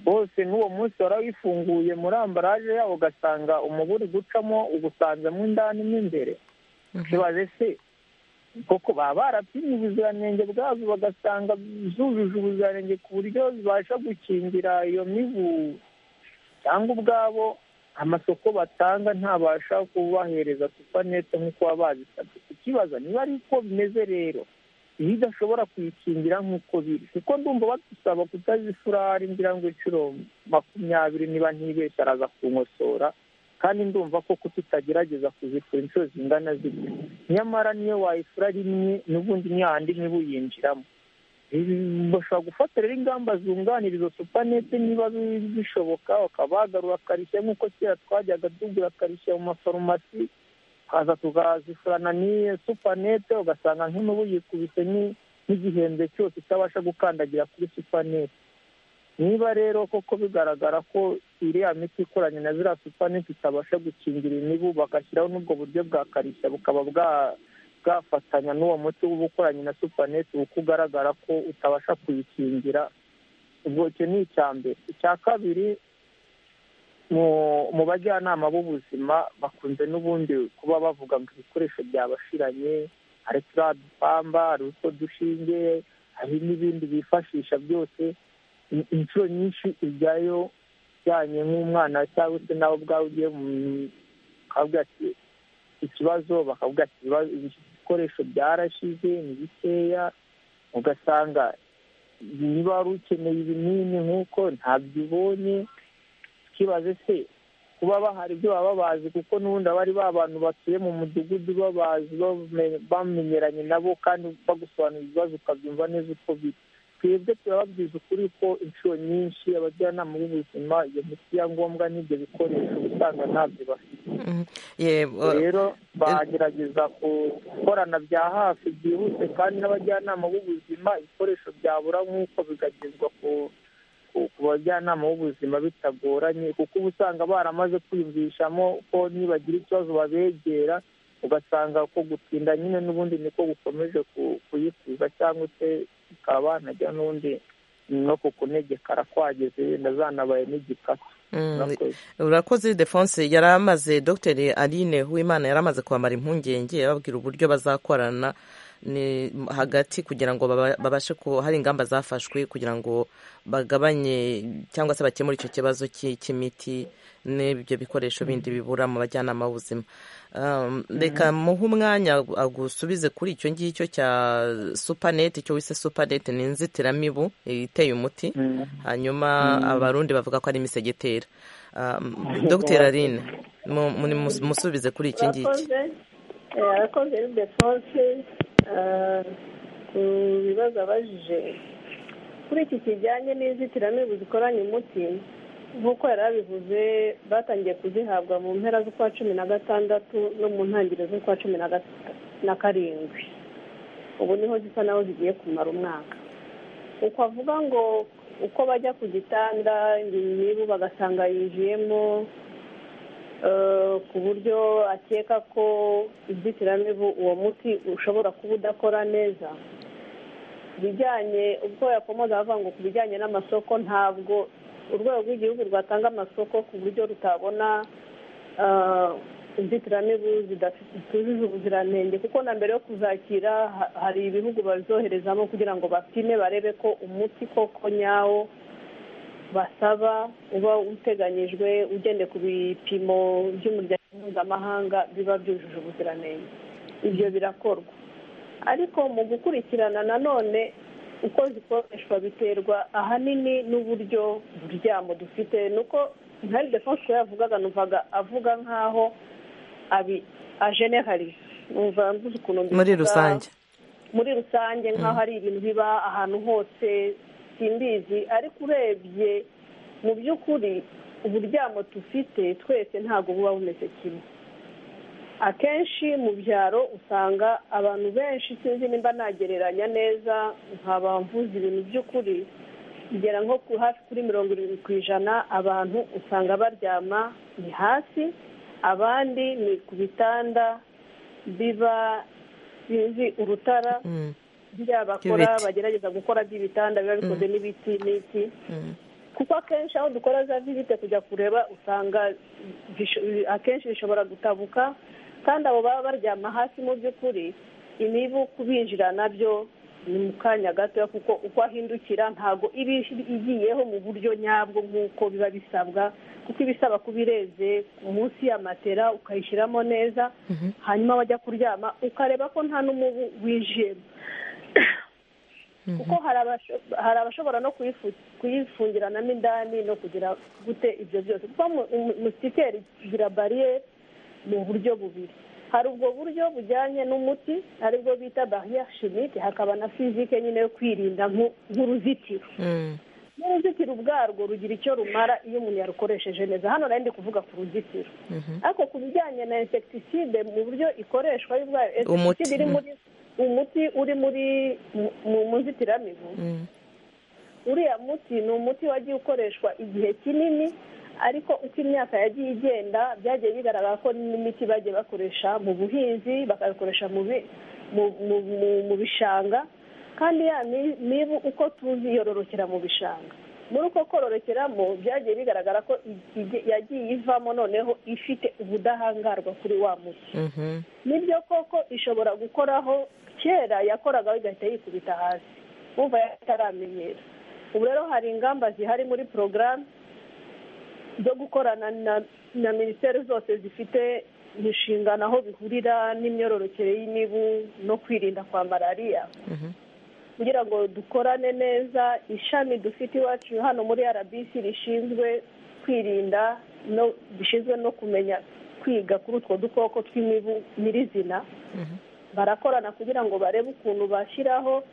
[SPEAKER 7] wose n'uwo munsi warawifunguye muri ambaraje yawo ugasanga umubu uri gucamo ugusanzemo indani mo imbere tukibaza ese koko baba barapimye ubuziranenge bwazo bagasanga zujuje ubuziranenge ku buryo zibasha gukingira iyo mibu cyangwa ubwabo amasoko batanga ntabasha kubahereza supanete nk'uko baba bazisabye tukibaza niba ari uko bimeze rero iyo idashobora kuyikingira nk'uko biri kuko ndumva badusaba kutazifurari ngira ngo inshuro makumyabiri niba ntibeshye araza kunkosora kandi ndumva ko kutagerageza kuzifura inshuro zingana zityo nyamara niyo wayifura rimwe n'ubundi ntihandi mibu yinjiramo Ibi- bashobora gufata rero ingamba zunganira izo supanete niba bi- bishoboka bakaba bagarura akarishye nk'uko kera twajyaga tugura akarishye mu mafarumasi tukaza tukazifurana n'iyo supanete ugasanga nk'imibu yikubise ni- n'igihembwe cyose itabasha gukandagira kuri supanete niba rero koko bigaragara ko iriya miti ikoranye na ziriya supanete itabasha gukingira imibu bagashyiraho n'ubwo buryo bwa karishya bukaba bwa bwafatanya n'uwo muti uba ukoranye na supanete uko ugaragara ko utabasha kuyikingira ubwo icyo ni icya mbere icya kabiri mu- mu bajyanama b'ubuzima bakunze n'ubundi kuba bavuga ngo ibikoresho byabashiranye hari turiya dupamba hari utwo dushinge hari n'ibindi bifashisha byose in- inshuro nyinshi ujyayo ujyanye nk'umwana cyangwa se nawe ubwawe ugiye mu- ukavuga ati ikibazo bakavuga ati "Ibibazo- ibikoresho byarashize ni bikeya ugasanga niba wari ukeneye ibinini nk'uko ntabyo ubonye ukibaze se kuba bahari ibyo baba bazi kuko n'ubundi aba ari ba bantu batuye mu mudugudu babazi bame- bamenyeranye nabo kandi bagusobanurira ibibazo ukabyumva neza uko biri twebwe turababwiza ukuri ko inshuro nyinshi abajyanama b'ubuzima iyo miti ya ngombwa n'ibyo bikoresho uba usanga ntabyo bafite
[SPEAKER 1] yego
[SPEAKER 7] rero bagerageza gukorana bya hafi byihuse kandi n'abajyanama b'ubuzima ibikoresho byabura nk'uko bikagezwa ku ku- ku bajyanama b'ubuzima bitagoranye kuko uba usanga baramaze kwiyumvishamo ko nibagira ikibazo babegera ugasanga ko gutinda nyine n'ubundi niko gukomeje ku- kuyikuza cyangwa se bikaba banajya n'undi no ku kunegekara kwageze wenda zanabaye n'igikatu
[SPEAKER 1] Mm,
[SPEAKER 7] Murakoze.
[SPEAKER 1] urakoze defonse yari amaze dogiteri aline uwimana yari amaze kwambara impungenge ababwira uburyo bazakorana ni hagati kugira ngo baba- babashe ko hari ingamba zafashwe kugira ngo bagabanye cyangwa se bakemure icyo kibazo cy'i- cy'imiti n'ibyo bikoresho bindi bibura mu bajyanama b'ubuzima Um, reka muhe umwanya agusubize kuri icyo ngicyo cya supanete icyo wise supanete ni inzitiramibu iteye umuti hanyuma abarundi bavuga ko ari imisegetera Um, dr aline mu- muri- mus- musubize kuri iki ngiki
[SPEAKER 6] urakoze Eh, arakoze ni defonse Ah, ku bibazo abajije kuri iki kijyanye n'inzitiramibu zikoranye umuti nk'uko yari abivuze batangiye kuzihabwa mu mpera z'ukwa cumi na gatandatu no mu ntangiriro z'ukwa cumi na gata- na karindwi ubu niho zisa naho zigiye kumara umwaka uko avuga ngo uko bajya ku gitanda imibu bagasanga yinjiyemo eh, ku buryo akeka ko inzitiramibu uwo muti ushobora kuba udakora neza bijyanye ubwo yakomoza avuga ngo ku bijyanye n'amasoko ntabwo urwego rw'igihugu rwatanga amasoko ku buryo rutabona eh, inzitiramibu zidafite- zitujuje ubuziranenge kuko na mbere yo kuzakira ha- hari ibihugu bazoherezamo kugira ngo bapime barebe ko umuti koko nyawo basaba uba uteganyijwe ugendeye ku bipimo by'umuryango mpuzamahanga biba byujuje ubuziranenge ibyo birakorwa ariko mu gukurikirana nanone uko zikoreshwa biterwa ahanini n'uburyo buryamo dufite ni uko nkari defonse yavugaga numvaga avuga nk'aho abi ajenerarize numva mvuze ukuntu mbivuga
[SPEAKER 1] muri rusange
[SPEAKER 6] muri rusange nk'aho ari ibintu biba ahantu hose simbizi ariko urebye mu by'ukuri uburyamo dufite twese ntabwo buba bumeze kimwe akenshi mu byaro usanga abantu benshi sinzi nimba nagereranya neza nkaba mvuze ibintu by'ukuri bigera nko ku hafi kuri mirongo irindwi ku ijana abantu usanga baryama ni hasi abandi ni ku bitanda biba sinzi urutara
[SPEAKER 1] Mm,
[SPEAKER 6] bya bakora
[SPEAKER 1] By'ibiti.
[SPEAKER 6] bagerageza gukora by'ibitanda biba bikoze n'ibiti n'iki
[SPEAKER 1] mm,
[SPEAKER 6] kuko akenshi aho dukora za visite kujya kureba usanga bish- akenshi bishobora gutabuka kandi abo baba baryama hasi mu by'ukuri imibu kubinjira nabyo ni mu kanya gatoya kuko uko ahindukira ntabwo iba igiyeho mu buryo nyabwo nk'uko biba bisabwa kuko ibisaba kubireze munsi ya matera ukayishyiramo neza hanyuma wajya kuryama ukareba ko nta n'umubu winjiyemo kuko hari abasho- hari abashobora no kuyifu- kuyifungiranamo indani no kugira gute ibyo byose kuko mu- mu- musikeri igira bariyeri mu buryo bubiri hari ubwo buryo bujyanye n'umuti aribwo bita bariyeri shimike hakaba na fizike nyine yo kwirinda nku- nk'uruzitiro
[SPEAKER 1] mm,
[SPEAKER 6] n'uruzitiro ubwarwo rugira icyo rumara iyo umuntu yarukoresheje neza hano nari ndi kuvuga ku ruzitiro
[SPEAKER 1] mhm.
[SPEAKER 6] ariko ku bijyanye na insekitiside mu buryo ikoreshwa y'ubwayo
[SPEAKER 1] Umuti,
[SPEAKER 6] insekitiside iri
[SPEAKER 1] mm.
[SPEAKER 6] muri umuti uri muri mu- mu nzitiramibu
[SPEAKER 1] Mm,
[SPEAKER 6] uriya muti ni umuti wagiye ukoreshwa igihe kinini ariko uko imyaka yagiye igenda byagiye bigaragara ko n'imiti bagiye bakoresha mu buhinzi bakayakoresha mu bi- mu- mu- mu- mu bishanga kandi ya mi- mibu uko tuzi yororokera mu bishanga muri uko kororokeramo byagiye bigaragara ko igi- yagiye ivamo noneho ifite ubudahangarwa kuri wa muti
[SPEAKER 1] mhm,
[SPEAKER 6] nibyo koko ishobora gukoraho kera yakoraga igahita yikubita hasi wumva yataramenyera ubu rero hari ingamba zihari muri porogaramu zo gukorana na na minisiteri zose zifite inshingano aho bihurira n'imyororokere y'imibu no kwirinda kwa malariya kugira ngo dukorane neza ishami dufite iwacu hano muri rbc rishinzwe kwirinda no rishinzwe no kumenya kwiga kuri utwo dukoko tw'imibu nyirizina barakorana kugira ngo barebe ukuntu bashyiraho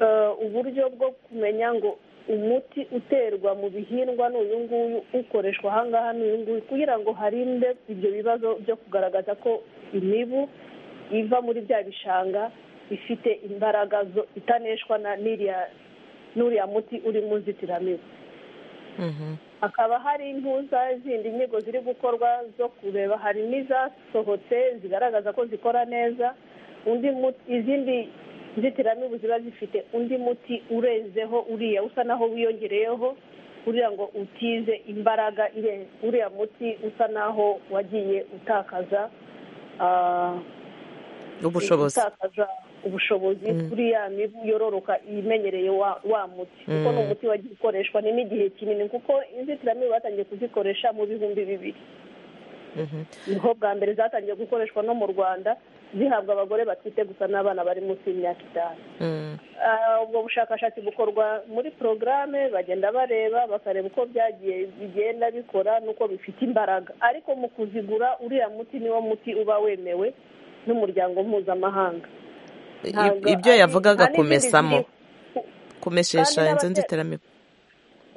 [SPEAKER 6] eh, uburyo bwo kumenya ngo umuti uterwa mu bihingwa ni uyu nguyu ukoreshwa aha ngaha ni uyu nguyu kugira ngo harinde ibyo bibazo byo kugaragaza ko imibu iva muri bya bishanga ifite imbaraga zo- itaneshwa na n'iriya- n'uriya muti uri mu nzitiramibu
[SPEAKER 1] Mhm.
[SPEAKER 6] hakaba hari impuza zindi nyigo ziri gukorwa zo kureba hari n'izasohotse zigaragaza ko zikora neza undi muti izindi nzitiramibu ziba zifite undi muti urenzeho uriya usa naho wiyongereyeho kugira ngo utize imbaraga ire- uriya muti usa naho wagiye utakaza ah,
[SPEAKER 1] ubushobozi
[SPEAKER 6] gutakaza ubushobozi kuri ya mibu yororoka imenyereye wa wa muti kuko ni umuti wagiye ukoreshwa ni n'igihe kinini kuko inzitiramibu batangiye kuzikoresha mu bihumbi bibiri
[SPEAKER 1] Mhm.
[SPEAKER 6] niho bwa mbere zatangiye gukoreshwa no mu rwanda zihabwa abagore batwite gusa n'abana bari munsi y'imyaka itanu
[SPEAKER 1] Mm.
[SPEAKER 6] Ah, ubwo bushakashatsi bukorwa muri porogaramu bagenda bareba bakareba uko byagiye bigenda bikora n'uko bifite imbaraga ariko mu kuzigura uriya muti niwo muti uba wemewe n'umuryango mpuzamahanga Ntabwo
[SPEAKER 1] ibyo
[SPEAKER 6] ari-
[SPEAKER 1] yavugaga
[SPEAKER 6] nta n'izindi
[SPEAKER 1] kumesamo
[SPEAKER 6] ziri-
[SPEAKER 1] kumeshesha
[SPEAKER 6] Kandi
[SPEAKER 1] inzu
[SPEAKER 6] n'abate-
[SPEAKER 1] nzitiramibu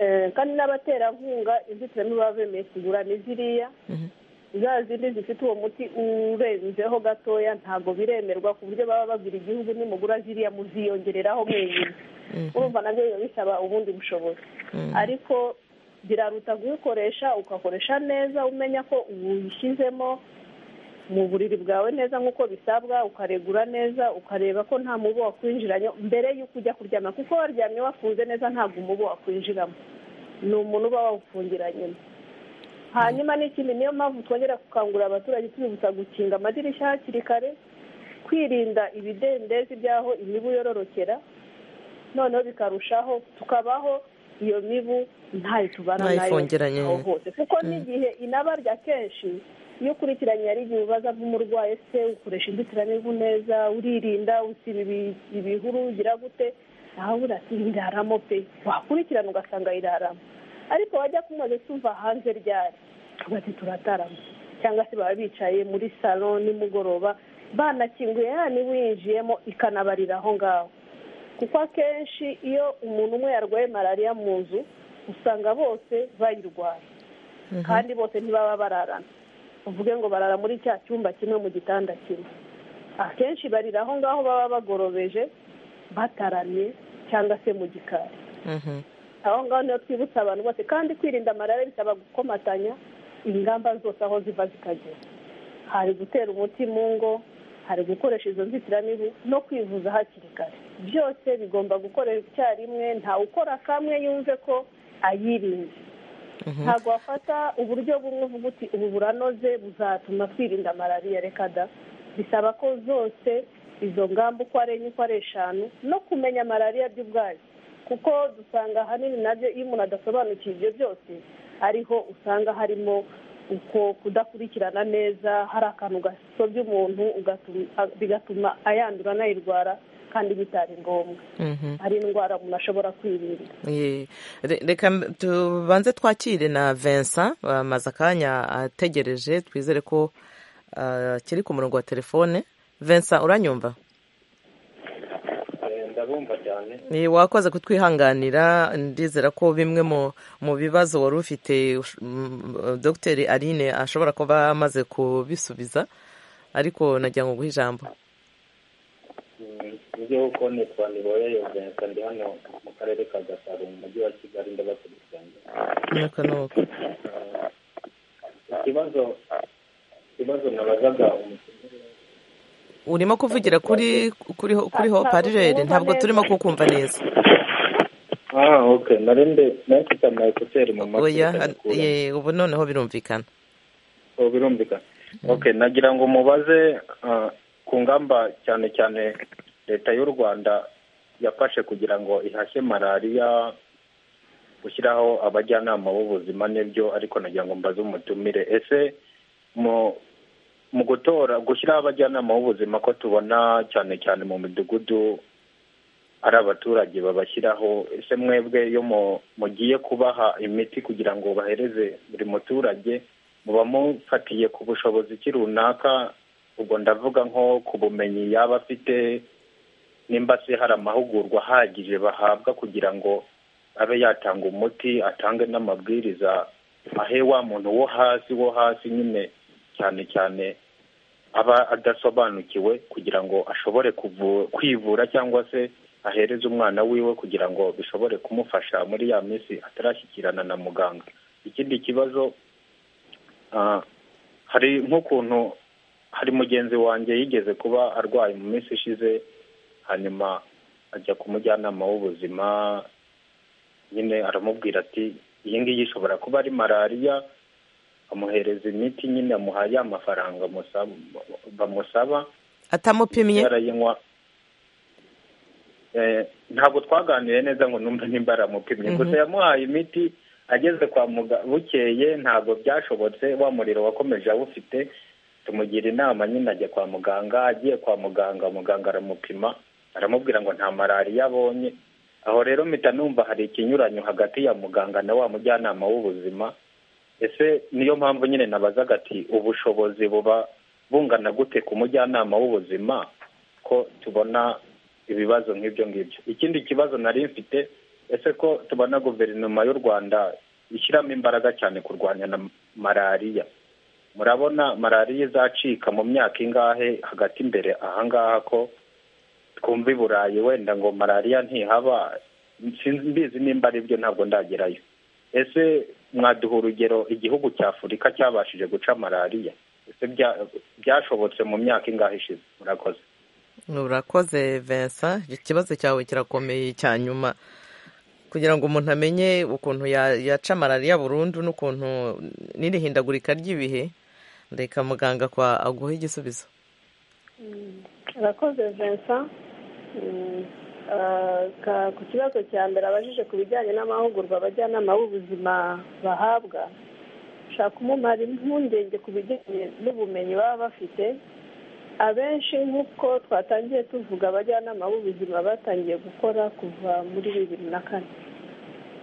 [SPEAKER 6] eh, kandi n'abaterankunga inzitiramibu baba bemeye kugura ni ziriya
[SPEAKER 1] Mhm.
[SPEAKER 6] za zindi zifite uwo muti urenzeho gatoya ntabwo biremerwa ku buryo baba babwira igihugu nimugura ziriya muziyongereraho mwenyine
[SPEAKER 1] Mhm.
[SPEAKER 6] urumva nabyo biba bisaba ubundi bushobozi
[SPEAKER 1] Mm.
[SPEAKER 6] ariko biraruta kuyikoresha ugakoresha neza umenya ko uyishyizemo mu buriri bwawe neza nk'uko bisabwa ukaregura neza ukareba ko nta mubu wakwinjiranye mbere y'uko ujya kuryama kuko waryamye wafunze neza ntabwo umubu wakwinjiramo ni umuntu uba wawufungiranyemo hanyuma n'ikindi niyo mpamvu twongera gukangurira abaturage tubibutsa gukinga amadirishya hakiri kare kwirinda ibidendezi by'aho imibu yororokera noneho bikarushaho tukabaho iyo mibu ntayo tubana nayo
[SPEAKER 1] Ntayifungiranye.
[SPEAKER 6] aho hose kuko n'igihe inabarya kenshi iyo ukurikiranye ari igihe ubaza nk'umurwayi se ukoresha inzitiramibu neza uririnda usiba ibi- ibihuru ugira gute nawe uratinda iraramo pe wakurikirana ugasanga iraramo ariko wajya kumaze tumva hanze ryari tugati turatarama cyangwa se baba bicaye muri salo nimugoroba banakinguye ya niba yinjiyemo ikanabarira aho ngaho kuko akenshi iyo umuntu umwe yarwaye malariya mu nzu usanga bose bayirwaye kandi bose ntibaba bararana uvuge ngo barara muri cya cyumba kimwe mu gitanda kimwe akenshi barira aho ngaho baba bagorobeje bataramye cyangwa se mu gikari
[SPEAKER 1] Mhm.
[SPEAKER 6] aho ngaho niho twibutsa abantu bose kandi kwirinda malariya bisaba gukomatanya ingamba zose aho ziva zikagera hari gutera umuti mu ngo hari gukoresha izo nzitiramibu no kwivuza hakiri kare byose bigomba gukorera icyarimwe ntawukora kamwe yumve ko ayirinze ntabwo wafata uburyo bumwe uvuga uti ubu buranoze buzatuma twirinda malariya reka da bisaba ko zose izo ngamba uko ari enye uko ari eshanu no kumenya malariya by'ubwayo kuko dusanga ahanini nabyo iyo umuntu adasobanukiwe ibyo byose ariho usanga harimo uko kudakurikirana neza hari akantu gasobya umuntu ugatuma- bigatuma ayandura anayirwara kandi bitari ngombwa
[SPEAKER 1] Mhm.
[SPEAKER 6] hari indwara umuntu ashobora kwirinda
[SPEAKER 1] Ye. Re- reka m- tubanze twakire na Vincent amaze akanya ategereje twizere ko ah, kiri ku murongo wa telefone Vincent uranyumva
[SPEAKER 2] ndabumva cyane
[SPEAKER 1] Ni wakoze kutwihanganira ndizera ko bimwe mu mu bibazo wari ufite ush- m- Dr Aline ashobora kuba amaze kubisubiza ariko nagira ngo guha ijambo
[SPEAKER 2] ibyo uko nitwa niboye yozensa ndi hano mu karere ka gasabo mu mujyi wa kigali ndabakurikiranye
[SPEAKER 1] nuko nuko
[SPEAKER 2] ikibazo ikibazo nabazaga umukenera
[SPEAKER 1] urimo kuvugira kuri kuri kuri ho parirere ntabwo turimo kukumva neza
[SPEAKER 2] ah ok narinde nayifite amayekuteri mu matwi
[SPEAKER 1] oya
[SPEAKER 2] ndayakura.
[SPEAKER 1] ye, ubu noneho birumvikana
[SPEAKER 2] ubu birumvikana ok nagira ngo mubaze ah, ku ngamba cyane cyane leta y'u rwanda yafashe kugira ngo ihashye malariya gushyiraho abajyanama b'ubuzima n'ibyo ariko nagira ngo mbaze umutumire ese mu mu gutora gushyiraho abajyanama b'ubuzima ko tubona cyane cyane mu midugudu ari abaturage babashyiraho ese mwebwe iyo mugiye kubaha imiti kugira ngo bahereze buri muturage muba mufatiye ku bushobozi ki runaka ubwo ndavuga nko ku bumenyi yaba afite nimba se hari amahugurwa ahagije bahabwa kugira ngo abe yatanga umuti atange n'amabwiriza ahe wa muntu wo hasi wo hasi nyine cyane cyane aba adasobanukiwe kugira ngo ashobore kwivura cyangwa se ahereza umwana wiwe kugira ngo bishobore kumufasha muri ya minsi atarashyikirana na muganga ikindi kibazo hari nk'ukuntu hari mugenzi wanjye yigeze kuba arwaye mu minsi ishize hanyuma ajya ku mujyanama w'ubuzima nyine aramubwira ati iyi ngiyi ishobora kuba ari malariya amuhereza imiti nyine amuha ya mafaranga bamusaba
[SPEAKER 1] atamupimye
[SPEAKER 2] yarayinywa ntabwo twaganiriye neza ngo numve nimba aramupimye gusa yamuhaye imiti ageze kwa muganga bukeye ntabwo byashobotse wa muriro wakomeje awufite tumugira inama nyine ajya kwa muganga agiye kwa muganga muganga aramupima aramubwira ngo nta malariya abonye aho rero mpita numva hari ikinyuranyo hagati ya muganga na wa mujyanama w'ubuzima ese niyo mpamvu nyine nabazaga ati ubushobozi buba bungana gute ku mujyanama w'ubuzima ko tubona ibibazo nk'ibyo ngibyo ikindi kibazo nari mfite ese ko tubona guverinoma y'u rwanda ishyiramo imbaraga cyane kurwanya na malariya murabona malariya izacika mu myaka ingahe hagati imbere ahangaha ko twumva i burayi wenda ngo malariya ntihaba mbizi nimba ari byo ntabwo ndagerayo ese mwaduha urugero igihugu cya afurika cyabashije guca malariya ese byashobotse mu myaka ingahe ishize murakoze
[SPEAKER 1] urakoze vincent ikibazo cyawe kirakomeye cya nyuma kugira ngo umuntu amenye ukuntu yaca malariya burundu n'ukuntu n'iri hindagurika ry'ibihe reka muganga aguha igisubizo
[SPEAKER 6] urakoze vincent ku kibazo cya mbere abajije ku bijyanye n'amahugurwa abajyanama b'ubuzima bahabwa ushaka kumumara impungenge ku bijyanye n'ubumenyi baba bafite abenshi nk'uko twatangiye tuvuga abajyanama b'ubuzima batangiye gukora kuva muri bibiri na kane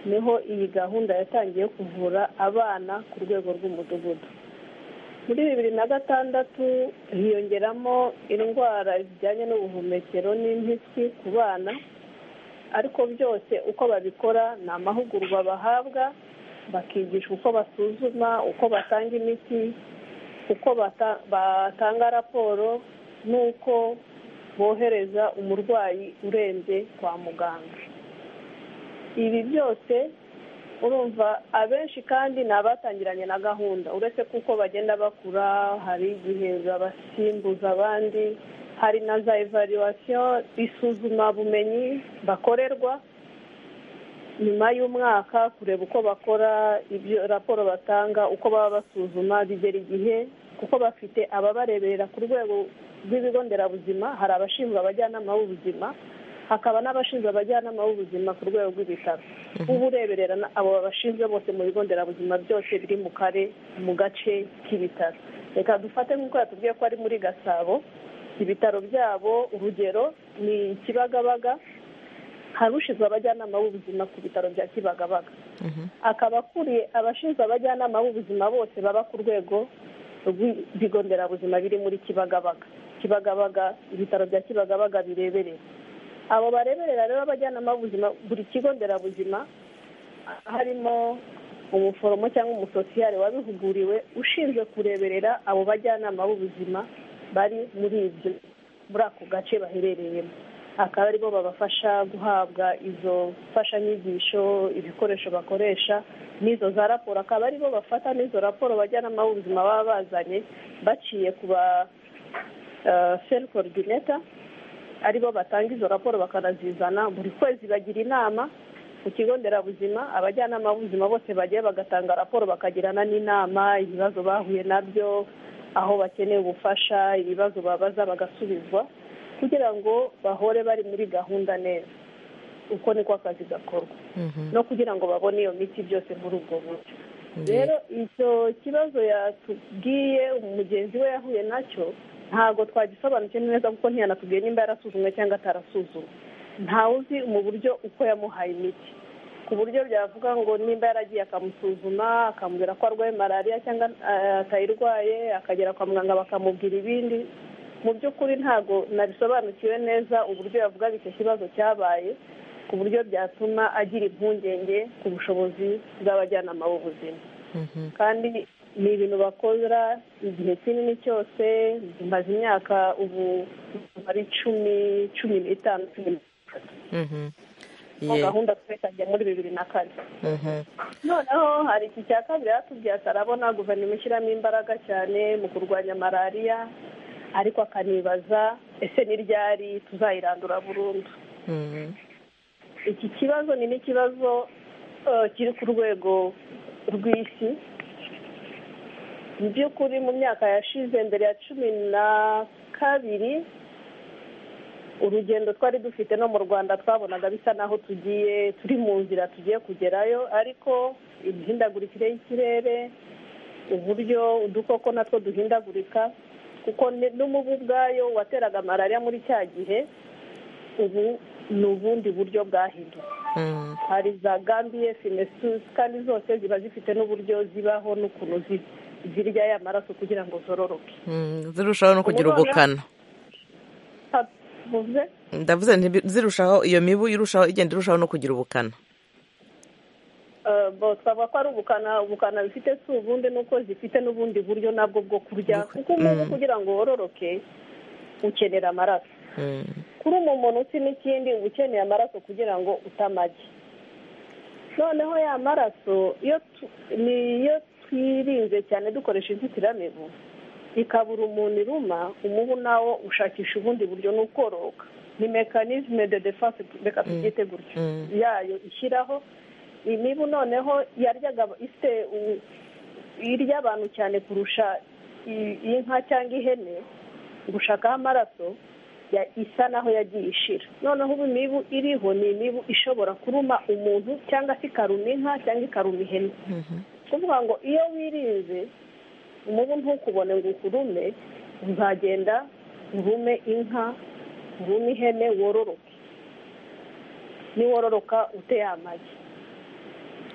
[SPEAKER 6] niho iyi gahunda yatangiye kuvura abana ku rwego rw'umudugudu muri bibiri na gatandatu hiyongeramo indwara zijyanye n'ubuhumekero n'impiswi ku bana ariko byose uko babikora ni amahugurwa bahabwa bakigishwa uko basuzuma uko batanga imiti uko batanga raporo n'uko bohereza umurwayi urembye kwa muganga ibi byose urumva abenshi kandi ni abatangiranye na gahunda uretse kuko bagenda bakura hari igihe babasimbuza abandi hari na za evaluwasiyo isuzuma bumenyi bakorerwa nyuma y'umwaka kureba uko bakora ibyo raporo batanga uko baba basuzuma bigera igihe kuko bafite ababareberera ku rwego rw'ibigo nderabuzima hari abashinzwe abajyanama b'ubuzima hakaba n'abashinzwe abajyanama b'ubuzima ku rwego rw'ibitaro ubureberera abo babashinzwe bose mu bigo nderabuzima byose biri mu kare mu gace k'ibitaro reka dufate nk'uko yatubwiye ko ari muri gasabo ibitaro byabo urugero ni kibagabaga hari ushinzwe abajyanama b'ubuzima ku bitaro bya kibagabaga akaba akuriye abashinzwe abajyanama b'ubuzima bose baba ku rwego rw'ibigo nderabuzima biri muri kibagabaga kibagabaga ibitaro bya kibagabaga bireberera abo bareberera rero abajyanama b'ubuzima buri kigo nderabuzima harimo umuforomo cyangwa umusosiyare wabihuguriwe ushinzwe kureberera abo bajyanama b'ubuzima bari muri ibyo muri ako gace baherereyemo akaba aribo babafasha guhabwa izo mfashanyigisho ibikoresho bakoresha n'izo za raporo akaba aribo bafata n'izo raporo bajyanama b'ubuzima baba bazanye baciye ku ba seri korodineta aribo batanga izo raporo bakanazizana buri kwezi bagira inama ku kigo nderabuzima abajyanama b'ubuzima bose bagiye bagatanga raporo bakagirana n'inama ibibazo bahuye nabyo aho bakeneye ubufasha ibibazo babaza bagasubizwa kugira ngo bahore bari muri gahunda neza uko niko akazi gakorwa no kugira ngo babone iyo miti byose muri ubwo buryo rero icyo kibazo yatubwiye mugenzi we yahuye nacyo ntabwo twagisobanukiwe neza kuko ntiyanatubwiye nimba yarasuzumwe cyangwa atarasuzumwe ntawuzi mu buryo uko yamuhaye imiti ku buryo byavuga ngo nimba yaragiye akamusuzuma akamubwira ko arwaye malariya cyangwa eh, atayirwaye akagera kwa muganga bakamubwira ibindi mu by'ukuri ntabwo nabisobanukiwe neza uburyo yavugaga icyo kibazo cyabaye ku buryo byatuma agira impungenge ku bushobozi bw'abajyanama b'ubuzima kandi ni ibintu bakora igihe kinini cyose maze imyaka ubu ari cumi cumi n'itanu cumi n'itatu
[SPEAKER 1] Mhm.
[SPEAKER 6] mu
[SPEAKER 1] Ye-
[SPEAKER 6] gahunda twekangiye muri bibiri na kane
[SPEAKER 1] mhm.
[SPEAKER 6] noneho hari iki cya kabiri yatubwiye atarabona guverinoma ishyiramo imbaraga cyane mu kurwanya malariya ariko akanibaza ese n'iryari tuzayirandura burundu
[SPEAKER 1] Mhm.
[SPEAKER 6] iki kibazo ni n'ikibazo eh, kiri ku rwego rw'isi mu by'ukuri mu myaka yashize mbere ya cumi na kabiri urugendo twari dufite no mu rwanda twabonaga bisa naho tugiye turi mu nzira tugiye kugerayo ariko imihindagurikire y'ikirere uburyo udukoko natwo duhindagurika kuko ne- n'umubu ubwayo wateraga malariya muri cya gihe ubu ni ubundi buryo bwahindutse
[SPEAKER 1] Mhm.
[SPEAKER 6] hari za gambiye finesusi kandi zose ziba zifite n'uburyo zibaho n'ukuntu zi- zirya ya maraso kugira ngo zororoke
[SPEAKER 1] Mhm. zirushaho no kugira ubukana
[SPEAKER 6] havuze
[SPEAKER 1] ndavuze nti bi- zirushaho iyo mibu irushaho igenda irushaho no kugira ubukana
[SPEAKER 6] eh, bo twavuga ko ari ubukana ubukana bifite si ubundi nuko zifite n'ubundi buryo nabwo bwo kurya kuko umuntu kugira ngo wororoke ukenera amaraso
[SPEAKER 1] Mhm.
[SPEAKER 6] kuri umu muntu uti n'ikindi uba ukeneye amaraso kugira ngo utamage noneho ya maraso iyo tu- niyo twirinze cyane dukoresha inzitiramibu ikabura umuntu iruma umubu nawo ushakisha ubundi buryo ni ukororoka ni mekanizme de defense reka tubyite gutyo
[SPEAKER 1] Mm.
[SPEAKER 6] yayo ishyiraho imibu noneho yaryaga ifite u- irya abantu cyane kurusha i- inka cyangwa ihene gushakaho amaraso ya- isa naho yagiye ishira noneho ubu imibu iriho ni imibu ishobora kuruma umuntu cyangwa se ikaruma inka cyangwa ikaruma ihene kuvuga ngo iyo wirinze umubu ntukubone ngo ukurume uzagenda urume inka urume ihene wororoke niwororoka uteye amagi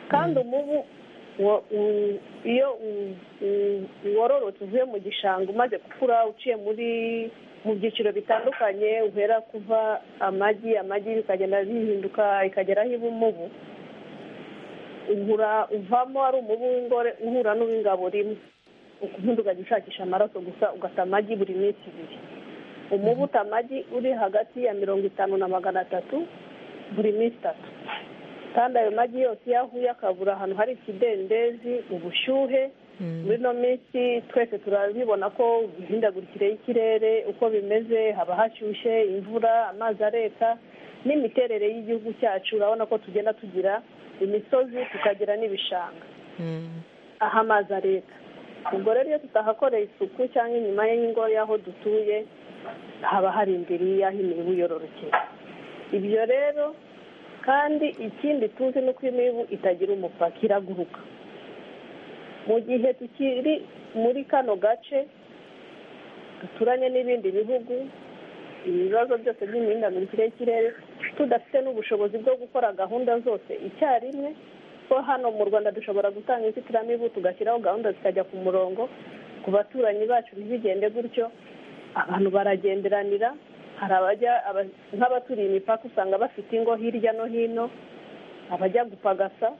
[SPEAKER 6] kandi umubu wo- u- iyo u- u- wororotse uvuye mu gishanga umaze gukura uciye muri mu byiciro bitandukanye uhera kuva amagi amagi bikagenda bihinduka ikageraho iba umubu uhura uvamo ari umubu w'ingore uhura n'uw'ingabo rimwe ubundi ukajya ushakisha amaraso gusa ugata amagi buri minsi ibiri umubu uta amagi uri hagati ya mirongo itanu na magana atatu buri minsi itatu kandi ayo magi yose iyo ahuye akabura ahantu hari ikidendezi ubushyuhe muri ino minsi twese turabibona ko imihindagurikire y'ikirere uko bimeze haba hashyushye imvura amazi areka n'imiterere y'igihugu cyacu urabona ko tugenda tugira imisozi tukagira n'ibishanga
[SPEAKER 1] Mhm.
[SPEAKER 6] aho amazi areka ubwo rero iyo tutahakoreye isuku cyangwa inyuma y'ingo y'aho dutuye haba hari imbere y'aho imibu yororokeye ibyo rero kandi ikindi tuzi ni uko imibu itagira umupaka iraguruka mu gihe tukiri muri kano gace duturanye n'ibindi bihugu ibibazo byose by'imihindagurikire y'ikirere tudafite n'ubushobozi bwo gukora gahunda zose icyarimwe ko hano mu rwanda dushobora gutanga inzitiramibu tugashyiraho gahunda zikajya ku murongo ku baturanyi bacu ntibigende gutyo abantu baragenderanira hari abajya aba- nk'abaturiye imipaka usanga bafite ingo hirya no hino abajya gupagasa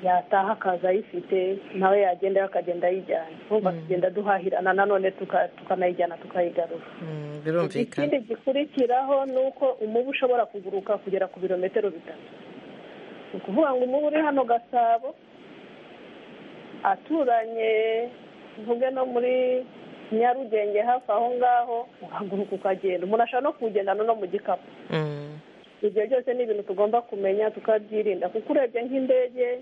[SPEAKER 6] yataha akaza ayifite nawe yagenda akagenda ayijyana twumva tugenda duhahirana nanone tuka- tukanayijyana tukayigarura
[SPEAKER 1] Mhm.
[SPEAKER 6] ikindi
[SPEAKER 1] birumvikana
[SPEAKER 6] gikurikiraho ni uko umubu ushobora kuguruka kugera ku birometero bitatu ni ukuvuga ngo umubu uri hano gasabo aturanye mvuge no muri nyarugenge hafi aho ngaho uhaguruka ukagenda umuntu ashobora no kuwugendana no mu gikapu
[SPEAKER 1] Mhm.
[SPEAKER 6] ibyo byose ni ibintu tugomba kumenya tukabyirinda kuko urebye nk'indege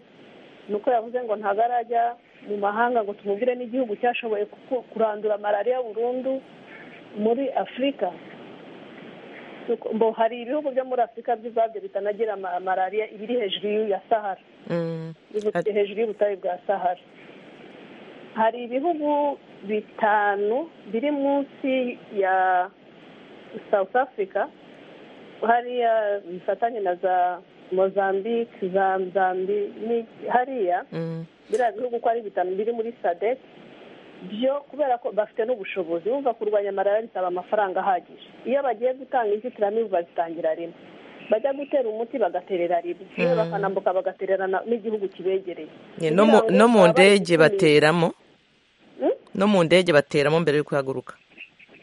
[SPEAKER 6] ni uko yavuze ngo ntabwo arajya mu mahanga ngo tumubwire n'igihugu cyashoboye kuku- kurandura malariya burundu muri afurika ngo hari ibihugu byo muri afurika byo ubwabyo bitanagira ama- malariya ibiri hejuru y'iya sahara
[SPEAKER 1] Mm.
[SPEAKER 6] y'ubu-
[SPEAKER 1] Ati-
[SPEAKER 6] hejuru y'ubutayu bwa sahara hari ibihugu bitanu biri munsi ya south africa hariya bifatanye na za mozambique za zambi ni- hariya
[SPEAKER 1] Mm.
[SPEAKER 6] biriya bihugu uko ari bitanu biri muri sadec byo kubera ko bafite n'ubushobozi bumva kurwanya malariya bisaba amafaranga ahagije iyo bagiye gutanga inzitiramibu bazitangira rimwe bajya gutera umuti bagaterera rimwe iyo bakanambuka bagatererana n'igihugu kibegereye
[SPEAKER 1] Ye, no mu-
[SPEAKER 6] kugira ngo
[SPEAKER 1] no mu
[SPEAKER 6] baba bari
[SPEAKER 1] ndege
[SPEAKER 6] gukumira-
[SPEAKER 1] bateramo
[SPEAKER 6] Hmm?
[SPEAKER 1] no mu ndege bateramo mbere yo guhaguruka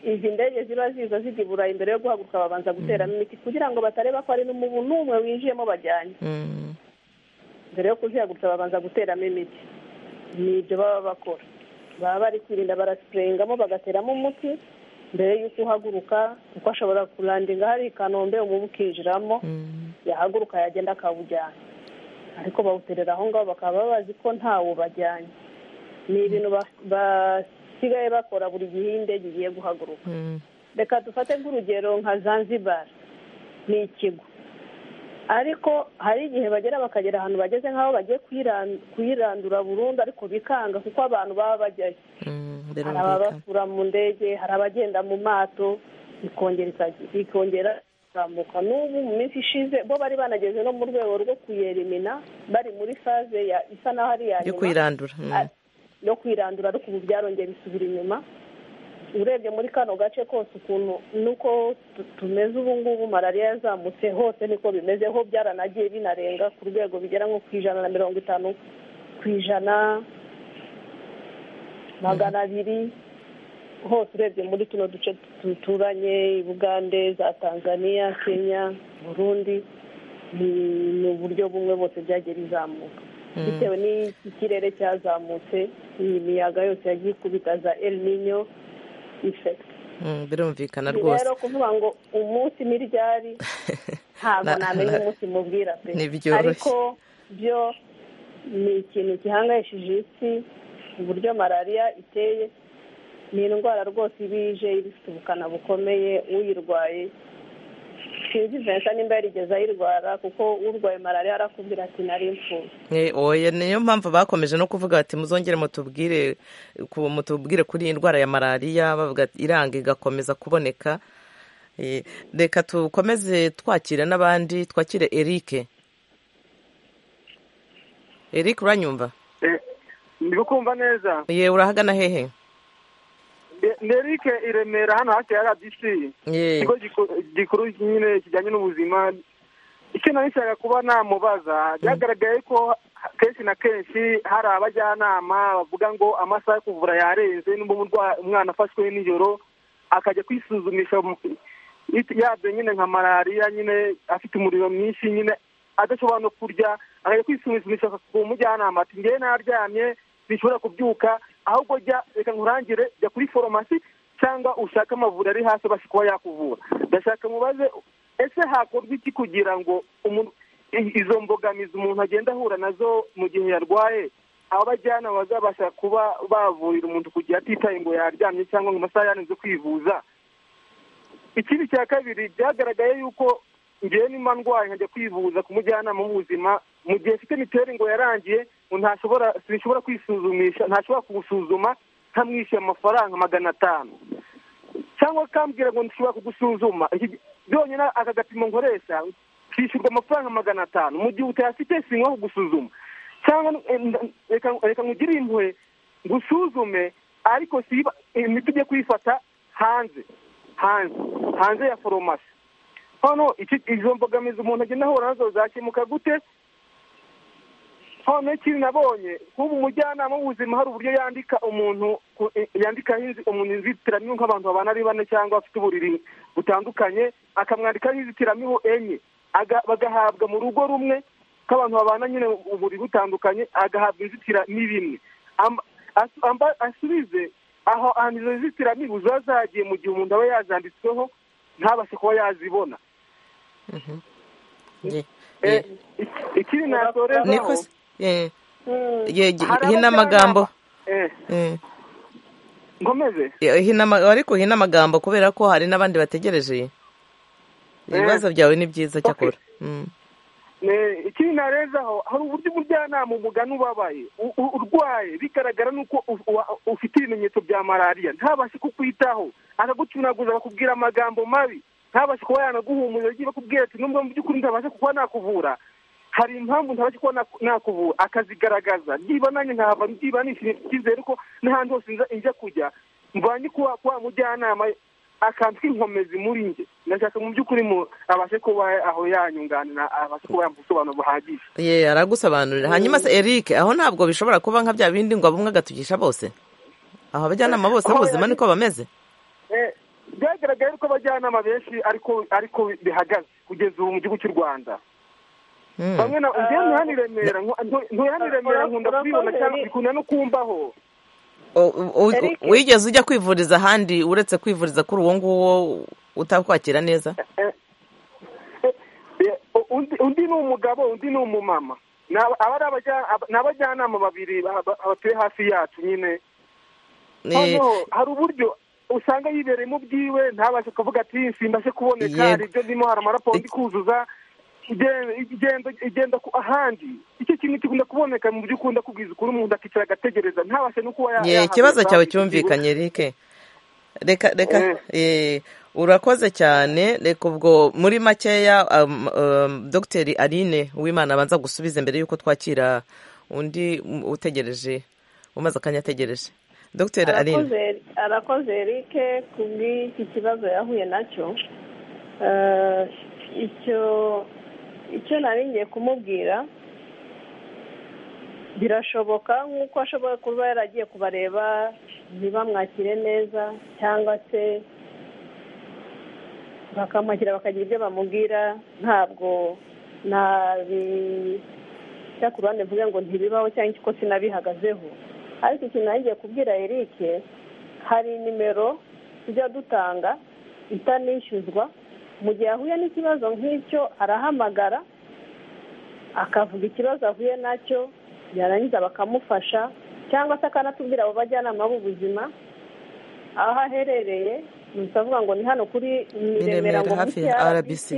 [SPEAKER 6] izi ndege ziba ziza zijya i burayi mbere yo guhaguruka babanza guteramo imiti kugira ngo batareba ko hari n'umubu n'umwe winjiyemo bajyanye
[SPEAKER 1] Mm.
[SPEAKER 6] mbere yo kuzihagurutsa babanza guteramo imiti ni ibyo baba bakora baba bari kwirinda barasipureyingamo bagateramo umuti mbere y'uko uhaguruka kuko ashobora kurandinga hari i kanombe umubu ukinjiramo
[SPEAKER 1] Mm.
[SPEAKER 6] yahaguruka yagenda akawujyana ariko bawuterera aho ngaho bakaba bazi ko ntawo bajyanye ni ibintu ba- basigaye bakora buri gihe iyo indege igiye guhaguruka
[SPEAKER 1] Mm.
[SPEAKER 6] reka dufate nk'urugero nka zanzibar ni ikigo ariko hari igihe bagera bakagera ahantu bageze nk'aho bagiye kuyiran- kuyirandura burundu ariko bikanga kuko abantu baba bajyayo
[SPEAKER 1] Mm.
[SPEAKER 6] hari
[SPEAKER 1] Birumvikana.
[SPEAKER 6] ababasura mu ndege hari abagenda mu mato ikongera ikajya- ikongera izamuka n'ubu mu minsi ishize bo bari banageze no mu rwego rwo kuyerimina bari muri faze ya- isa n'aho ari iya
[SPEAKER 1] yo
[SPEAKER 6] nyuma
[SPEAKER 1] kuyirandura Mm.
[SPEAKER 6] Ah, no kwirandura ariko ubu byarongeye bisubira inyuma urebye muri kano gace kose ukuntu nuko tu- tumeze ubu ngubu malariya yazamutse hose niko bimeze ho byaranagiye binarenga ku rwego bigera nko ku ijana na mirongo itanu ku ijana magana abiri hose urebye muri tuno duce duturanye i bugande za tanzania kenya burundi ni- ni uburyo bumwe bose byagiye bizamuka
[SPEAKER 1] Mm.
[SPEAKER 6] bitewe n'ikirere cyazamutse iyi miyaga yose yagiye ikubita za el nino ifekiti
[SPEAKER 1] Mm. birumvikana
[SPEAKER 6] ni
[SPEAKER 1] rwose
[SPEAKER 6] rero kuvuga ngo umunsi n'iryari ntabwo
[SPEAKER 1] Na-
[SPEAKER 6] namenya
[SPEAKER 1] na-
[SPEAKER 6] umunsi mubwira pe
[SPEAKER 1] ntibyoroshye.
[SPEAKER 6] ariko byo ni ikintu gihangayishije isi uburyo malariya iteye ni indwara rwose iba ije iba ifite ubukana bukomeye uyirwaye sinzi vincent nimba yarigeze ayirwara kuko urwaye malariya arakubwira ati nari impfubyi
[SPEAKER 1] Eh, oya niyo mpamvu bakomeje no kuvuga bati muzongere mutubwire ku- mutubwire kuri iyi ndwara ya malariya bavuga ati, iranga igakomeza kuboneka Eh, reka tukomeze twakire n'abandi twakire erike erike uranyumva
[SPEAKER 4] ndi kumva neza
[SPEAKER 1] ye urahagana hehe
[SPEAKER 4] nerike i remera hano hafi ya rdc
[SPEAKER 1] ye
[SPEAKER 4] ikigo giku- gikuru nyine kijyanye n'ubuzima icyo nari nshaka kuba namubaza byagaragaye ko kenshi na kenshi hari abajyanama bavuga ngo amasaha yo kuvura yarenze n'ubwo umurwa- umwana afashwe nijoro akajya kwisuzumisha mu- yabyo nyine nka malariya nyine afite umuriro mwinshi nyine adashobora no kurya akajya kwisuzumisha ku mujyanama ati ngewe naryamye sinshobora kubyuka ahubwo jya reka nkurangire jya kuri foromasi cyangwa ushake amavuriro ari hasi abasha kuba yakuvura ndashaka mubaze ese hakorwa iki kugira ngo umuntu- i- izo mbogamizi umuntu agenda ahura nazo mu gihe yarwaye abajyanama bazabasha kuba bavurira umuntu kugira atitaye ngo yaryamye cyangwa ngo amasaha yananize kwivuza ikindi cya kabiri byagaragaye yuko ngewe nimba ndwaye nkajya kwivuza ku mujyanama w'ubuzima mu gihe mfite mituweli ngo yarangiye ngo ntashobora sinshobora kwisuzumisha ntashobora kuwusuzuma ntamwishyuye amafaranga magana atanu cyangwa akambwira ngo nshobora kugusuzuma Iki- byonyine aka gapimo nkoresha kishyurwa amafaranga magana atanu mu gihe utayafite sinywa kugusuzuma cyangwa eh, nda- reka- reka nkugire impuhwe ngusuzume ariko siba imiti ujye kuyifata hanze hanze hanze ya foromasi hano iki- izo mbogamizi umuntu agenda ahura nazo zakemuka gute noneho ikindi nabonye nk'ubu umujyanama w'ubuzima hari uburyo yandika umuntu ku- yandikaho inzi- umuntu inzitiramibu nk'abantu babana ari bane cyangwa bafite uburiri butandukanye akamwandikaho inzitiramibu enye aga- bagahabwa mu rugo rumwe k'abantu babana nyine uburiri butandukanye agahabwa inzitiramibu imwe Am- asu- amba- asubize aho ahantu izo nzitiramibu ziba zagiye mu gihe umuntu aba yazanditsweho ntabashe kuba yazibona
[SPEAKER 1] ye
[SPEAKER 4] Eh,
[SPEAKER 1] ye
[SPEAKER 4] ik- ikindi nasorezaho
[SPEAKER 1] niko se ye ye gi-
[SPEAKER 4] hari
[SPEAKER 1] hino amagambo
[SPEAKER 4] abajyanama- eh,
[SPEAKER 1] Eh,
[SPEAKER 4] nkomeze
[SPEAKER 1] ye, hino ama- ariko hino amagambo kubera ko hari n'abandi bategereje ibibazo byawe ni byiza cyakora
[SPEAKER 4] ikindi narezaho hari uburyo umujyanama umugana ubabaye urwaye bigaragara nuko ufite ibimenyetso bya malariya ntabashe kukwitaho aragucunaguza bakubwira amagambo mabi ntabashe kuba yanaguhumuriza agiye bakubwira ati nubwo mu by'ukuri ntabasha kuba nakuvura hari impamvu ntabasha kuba nakuvura akazigaragaza niba nanjye nkahava niba nishimiye icyizere ko n'ahandi hose njya kujya mbanye kuba kwa mujyanama akantu k'inkomezi muri njye ndashaka mu by'ukuri abashe kuba aho yanyunganira abashe kuba yamusobanuro buhagije
[SPEAKER 1] ye aragusobanurira hanyuma se eric aho ntabwo bishobora kuba nka bya bindi ngo abumwe agatugisha bose aho abajyanama bose b'ubuzima niko bameze
[SPEAKER 4] byagaragaye ko abajyanama benshi ariko bihagaze kugeza ubu mu gihugu cy'u rwanda bamwe na njyewe ntuhane i remera ntuhane i remera nkunda kubibona cyane bikunda no kumbaho
[SPEAKER 1] wigeze ujya kwivuriza ahandi uretse kwivuriza kuri uwo nguwo utakwakira neza
[SPEAKER 4] undi ni umugabo undi ni umumama ni abajyanama babiri batuye hafi yacu nyine hari uburyo usanga yibereye mu byiwe ntabashe kuvuga ati simbashe kuboneka hari ibyo ndimo hari amaraporo ndi kuzuza igenda ahandi icyo kintu kikunda kuboneka mu byo ukunda kubwiza ukuri umuntu akicara agategereza ntabashe no kuba
[SPEAKER 1] yahabwa ikibazo cyawe cyumvikanye rike reka reka urakoze cyane reka ubwo muri makeya dogiteri aline w'imana abanza gusubiza mbere y'uko twakira undi utegereje umaze akanya ategereje dogiteri aline
[SPEAKER 6] arakoze rike ku bw'iki kibazo yahuye nacyo icyo icyo nari ngiye kumubwira birashoboka nk'uko ashobora kuba yaragiye kubareba ntibamwakire neza cyangwa se bakamwakira bakagira ibyo bamubwira ntabwo nabijya ku ruhande mvuge ngo ntibibaho cyangwa ko sinabihagazeho ariko ikintu nari ngiye kubwira eric hari nimero tujya dutanga itanishyuzwa mu gihe ahuye n'ikibazo nk'icyo arahamagara akavuga ikibazo ahuye nacyo yarangiza bakamufasha cyangwa se akanatubwira abo bajyanama b'ubuzima aho aherereye gusa avuga ngo ni hano kuri miremera ngo munsi ya rbc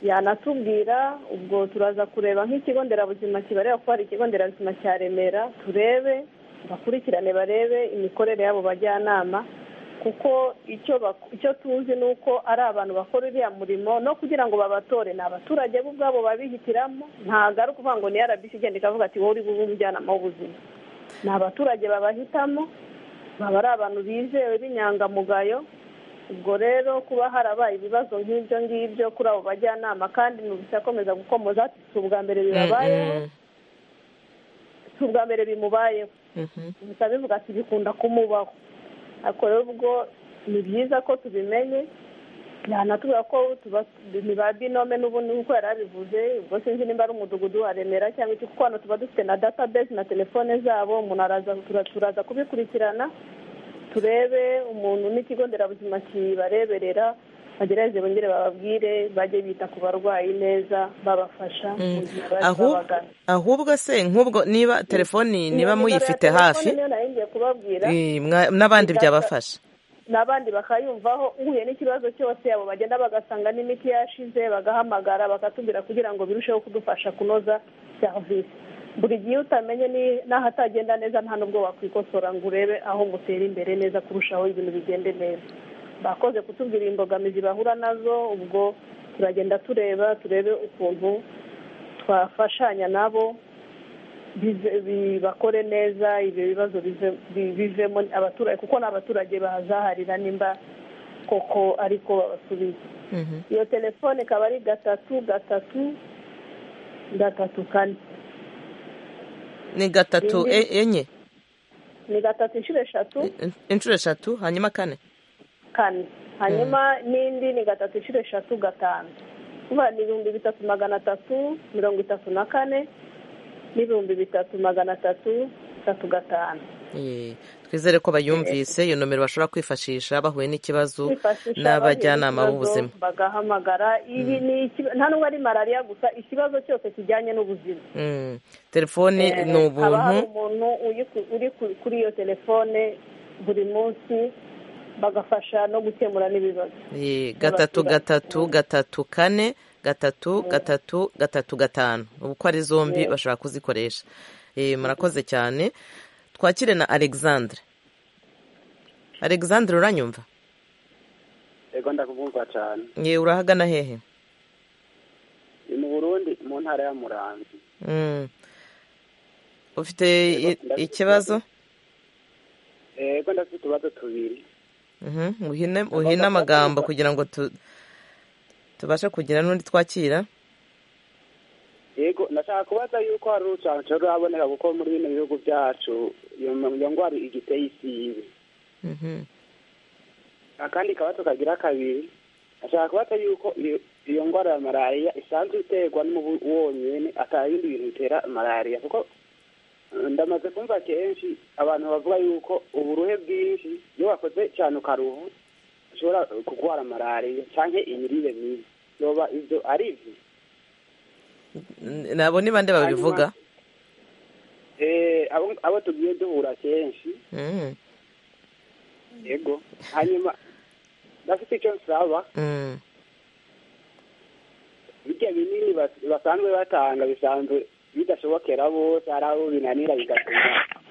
[SPEAKER 6] yanatubwira ubwo turaza kureba nk'ikigo nderabuzima kibareba ko hari ikigo nderabuzima cya remera turebe bakurikirane barebe imikorere y'abo bajyanama kuko icyo tuzi ni uko ari abantu bakora uriya murimo no kugira ngo babatore ni abaturage bo ubwabo babihitiramo ntabwo ari ukuvuga ngo ni rbc igenda ikavuga ati wowe uri bube umujyanama w'ubuzima ni abaturage babahitamo baba ari abantu bizewe b'inyangamugayo ubwo rero kuba harabaye ibibazo nk'ibyo ngibyo kuri abo bajyanama kandi ntibise akomeza gukomoza ati si ubwa mbere bibabayeho si ubwa mbere bimubayeho gusa bivuga ati bikunda kumubaho ariko rero ubwo ni byiza ko tubimenye yanatubwira ko ba binome n'ubundi nk'uko yari abivuze ubwo sinzi nimba ari umudugudu wa remera cyangwa iki kuko hano tuba dufite na database na telefone zabo umuntu turaza kubikurikirana turebe umuntu n'ikigo nderabuzima kibareberera bagerageze bongere bababwire bajye bita ku barwayi neza babafasha mu gihe babagana
[SPEAKER 1] ahubwo se nk'ubwo niba telefoni niba muyifite hafi n'abandi byabafasha
[SPEAKER 6] n'abandi bakayumvaho uhuye n'ikibazo cyose abo bagenda bagasanga n'imiti yashize bagahamagara bakatubwira kugira ngo birusheho kudufasha kunoza serivisi buri gihe utamenye n'ahatagenda neza nta n'ubwo wakwikosora ngo urebe aho mutera imbere neza kurushaho ibintu bigende neza bakoze kutubwira imbogamizi bahura nazo ubwo turagenda tureba turebe ukuntu twafashanya nabo bakore neza ibyo bibazo bivemo abaturage kuko ni abaturage bahazaharira nimba koko ariko babasubiza iyo telefone ikaba ari gatatu gatatu gatatu kane
[SPEAKER 1] ni gatatu enye
[SPEAKER 6] ni gatatu inshuro eshatu
[SPEAKER 1] inshuro eshatu hanyuma kane
[SPEAKER 6] kane hanyuma n'indi ni gatatu inshuro eshatu gatanu kuba ni ibihumbi bitatu magana atatu mirongo itatu na kane n'ibihumbi bitatu magana atatu itatu gatanu
[SPEAKER 1] twizere ko bayumvise iyo nomero bashobora kwifashisha bahuye n'ikibazo n'abajyanama b'ubuzima
[SPEAKER 6] bagahamagara nta nubwo ari malariya gusa ikibazo cyose kijyanye n'ubuzima
[SPEAKER 1] telefone ni ubuntu
[SPEAKER 6] haba hari umuntu uri kuri iyo telefone buri munsi bagafasha no gukemura n'ibibazo
[SPEAKER 1] Eh, gatatu gatatu gatatu kane gatatu gatatu gatatu gatanu ubu ko ari zombi bashobora kuzikoresha Eh, murakoze cyane twakire na alexandre alexandre uranyumva
[SPEAKER 8] yego ndakubwumva cyane
[SPEAKER 1] Ye, urahagana hehe
[SPEAKER 8] ni mu burundi mu ntara ya murambi
[SPEAKER 1] Mm. ufite i-
[SPEAKER 8] ndabifite.
[SPEAKER 1] ikibazo
[SPEAKER 8] yego ndafite utubazo tubiri
[SPEAKER 1] Mhm, uhine uhine amagambo kugira ngo tu- tubashe kugira n'undi twakira
[SPEAKER 8] yego ndashaka kubaza yuko hari urucanco ruraboneka kuko muri bino bihugu byacu iyo iyo ndwara igiteye isibe
[SPEAKER 1] Mhm.
[SPEAKER 8] akandi kabazo kagira kabiri ndashaka kubaza yuko iyo- iyo ndwara ya malariya isanzwe iterwa n'umubu wonyene ata bindi bintu bitera malariya kuko eh, ndamaze kumva kenshi abantu bavuga yuko uburuhe bwinshi iyo wakoze cyane ukaruhu ushobora kurwara malariya canke imirire mibi yoba ivyo ari ivyo
[SPEAKER 1] N- nabo ni bande babivuga
[SPEAKER 8] Eh, abo abo tugiye duhura kenshi
[SPEAKER 1] Mhm.
[SPEAKER 8] yego hanyuma ndafite icyo nsaba
[SPEAKER 1] Mm.
[SPEAKER 8] birya binini bas- basanzwe batanga bisanzwe bidashobokera bose hari abo binanira bigatuma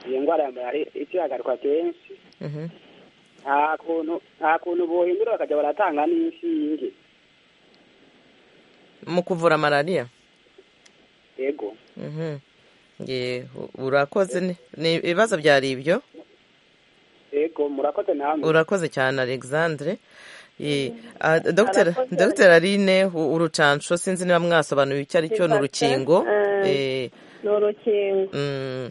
[SPEAKER 8] iyo ndwara ya malariya ikihagarikwa kenshi
[SPEAKER 1] Mhm.
[SPEAKER 8] nta kuntu nta kuntu bohindura bakajya baratanga n'inshinge
[SPEAKER 1] mu kuvura malariya
[SPEAKER 8] yego
[SPEAKER 1] Mhm. Ye, u- urakoze ni- ni ibibazo byari ibyo
[SPEAKER 8] yego murakoze namwe
[SPEAKER 1] urakoze cyane alexandre Ye, ah, Dr. Dr. aline u- urucanco sinzi niba mwasobanuye icyo ari cyo ni urukingo Eh,
[SPEAKER 6] ni urukingo
[SPEAKER 1] mm,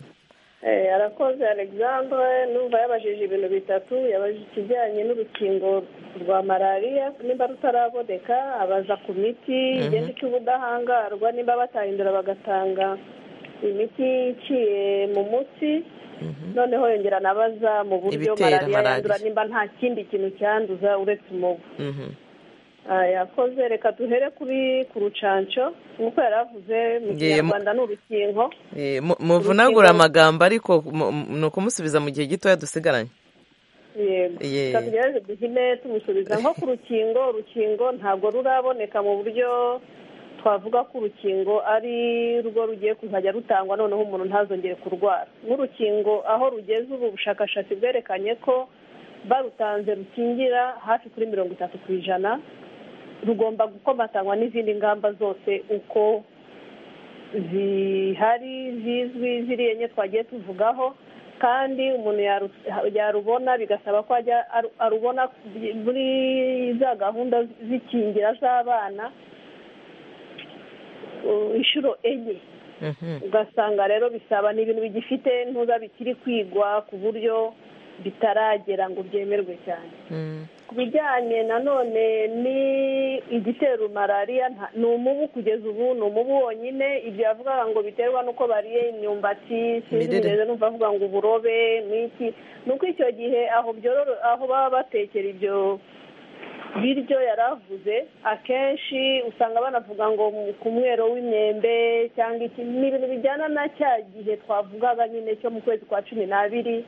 [SPEAKER 6] Eh, arakoze alexandre numva yabajije ibintu bitatu yabajije ikijyanye n'urukingo rwa malariya nimba rutaraboneka abaza ku miti igenda ica ubudahangarwa nimba batahindura bagatanga imiti iciye mu mutsi noneho yongera anabaza mu buryo
[SPEAKER 1] Ibitera
[SPEAKER 6] malariya
[SPEAKER 1] malariya.
[SPEAKER 6] yandura nimba nta kindi kintu cyanduza uretse umubu
[SPEAKER 1] mhm.
[SPEAKER 6] Ah, yakoze reka duhere kuri ku rucanco nk'uko yari avuze mu
[SPEAKER 1] Yemu-
[SPEAKER 6] kinyarwanda ni urukingo
[SPEAKER 1] Eh, mu- muvunagura amagambo ariko mu- mu- ni ukumusubiza mu gihe gitoya dusigaranye
[SPEAKER 6] yego
[SPEAKER 1] Ye.
[SPEAKER 6] reka tugerageze duhine tumusubiza nko ku rukingo urukingo ntabwo ruraboneka mu buryo twavuga ko urukingo ari rwo rugiye kuzajya rutangwa noneho umuntu ntazongere kurwara n'urukingo aho rugeze ubu bushakashatsi bwerekanye ko barutanze rukingira hafi kuri mirongo itatu ku ijana rugomba gukomatanywa n'izindi ngamba zose uko zihari zizwi ziriya enye twagiye tuvugaho kandi umuntu yaru- yarubona bigasaba ko ajya aru- arubona muri za gahunda z'ikingira z'abana uh, inshuro enye
[SPEAKER 1] Mhm.
[SPEAKER 6] ugasanga rero bisaba ni ibintu bigifite ntuza bikiri kwigwa ku buryo bitaragera ngo byemerwe cyane
[SPEAKER 1] Mm.
[SPEAKER 6] ku bijyanye nanone ni igitera malariya nta- ni umubu kugeza ubu ni umubu wonyine ibyo yavugaga ngo biterwa n'uko bariye imyumbati sinzi
[SPEAKER 1] Imirire.
[SPEAKER 6] neza numva avuga ngo uburobe n'iki ni uko icyo gihe aho byororo aho baba batekera ibyo biryo yari avuze akenshi usanga banavuga ngo mu- ku mwero w'imyembe cyangwa iki ni ibintu bijyana na cya gihe twavugaga nyine cyo mu kwezi kwa cumi n'abiri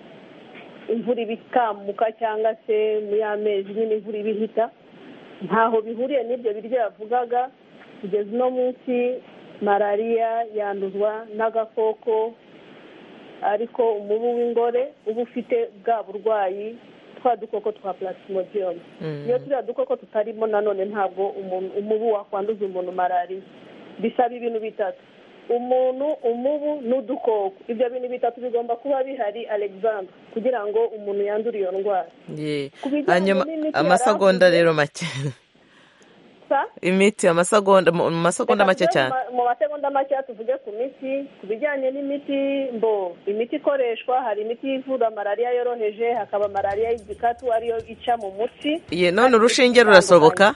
[SPEAKER 6] imvura iba ikamuka cyangwa se mu ya mezi nyine imvura iba ihita ntaho bihuriye n'ibyo biryo yavugaga kugeza uno munsi malariya yanduzwa n'agakoko ariko umubu w'ingore uba ufite bwa burwayi twa dukoko twa plasmodium
[SPEAKER 1] Mm.
[SPEAKER 6] iyo turiya dukoko tutarimo nanone ntabwo umuntu- umubu wakwanduza umuntu malariya bisaba ibintu bitatu umuntu umubu n'udukoko ibyo bintu bitatu bigomba kuba bihari alexander kugira ngo umuntu yandure iyo ndwara
[SPEAKER 1] Ye.
[SPEAKER 6] Ku bijyanye
[SPEAKER 1] hanyuma
[SPEAKER 6] n'imiti
[SPEAKER 1] amasegonda
[SPEAKER 6] yaravuze-
[SPEAKER 1] rero make
[SPEAKER 6] Sa?
[SPEAKER 1] imiti amasegonda mu mu masegonda
[SPEAKER 6] Reka
[SPEAKER 1] make
[SPEAKER 6] tuve
[SPEAKER 1] cyane
[SPEAKER 6] mu ma- mu masegonda make tuvuge ku miti ku bijyanye n'imiti mbo imiti ikoreshwa hari imiti ivura malariya yoroheje hakaba malariya y'igikatu ariyo ica mu mutsi
[SPEAKER 1] Ye, none urushinge rurashoboka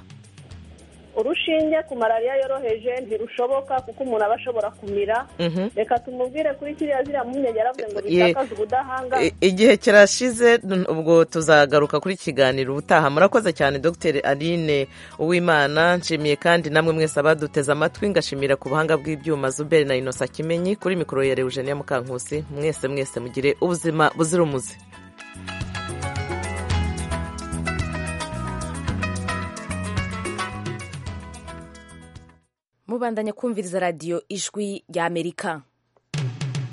[SPEAKER 6] urushinge ku malariya yoroheje ntirushoboka kuko umuntu aba ashobora kumira
[SPEAKER 1] Mhm.
[SPEAKER 6] reka tumubwire kuri kiriya ziriya mpungenge yaravuze ngo
[SPEAKER 1] Ye-
[SPEAKER 6] bitakaze ubudahangarwa
[SPEAKER 1] I- igihe kirashize n- ubwo tuzagaruka kuri kiganiro ubutaha murakoze cyane dr aline uwimana nshimiye kandi namwe mwese abaduteze amatwi ngashimira ku buhanga bw'ibyuma zuberi na inosa kimenyi kuri mikoro ya Eugenia mukankusi mwese mwese mugire ubuzima buzira umuze
[SPEAKER 9] mubandanya kumviriza radiyo ijwi ry'amerika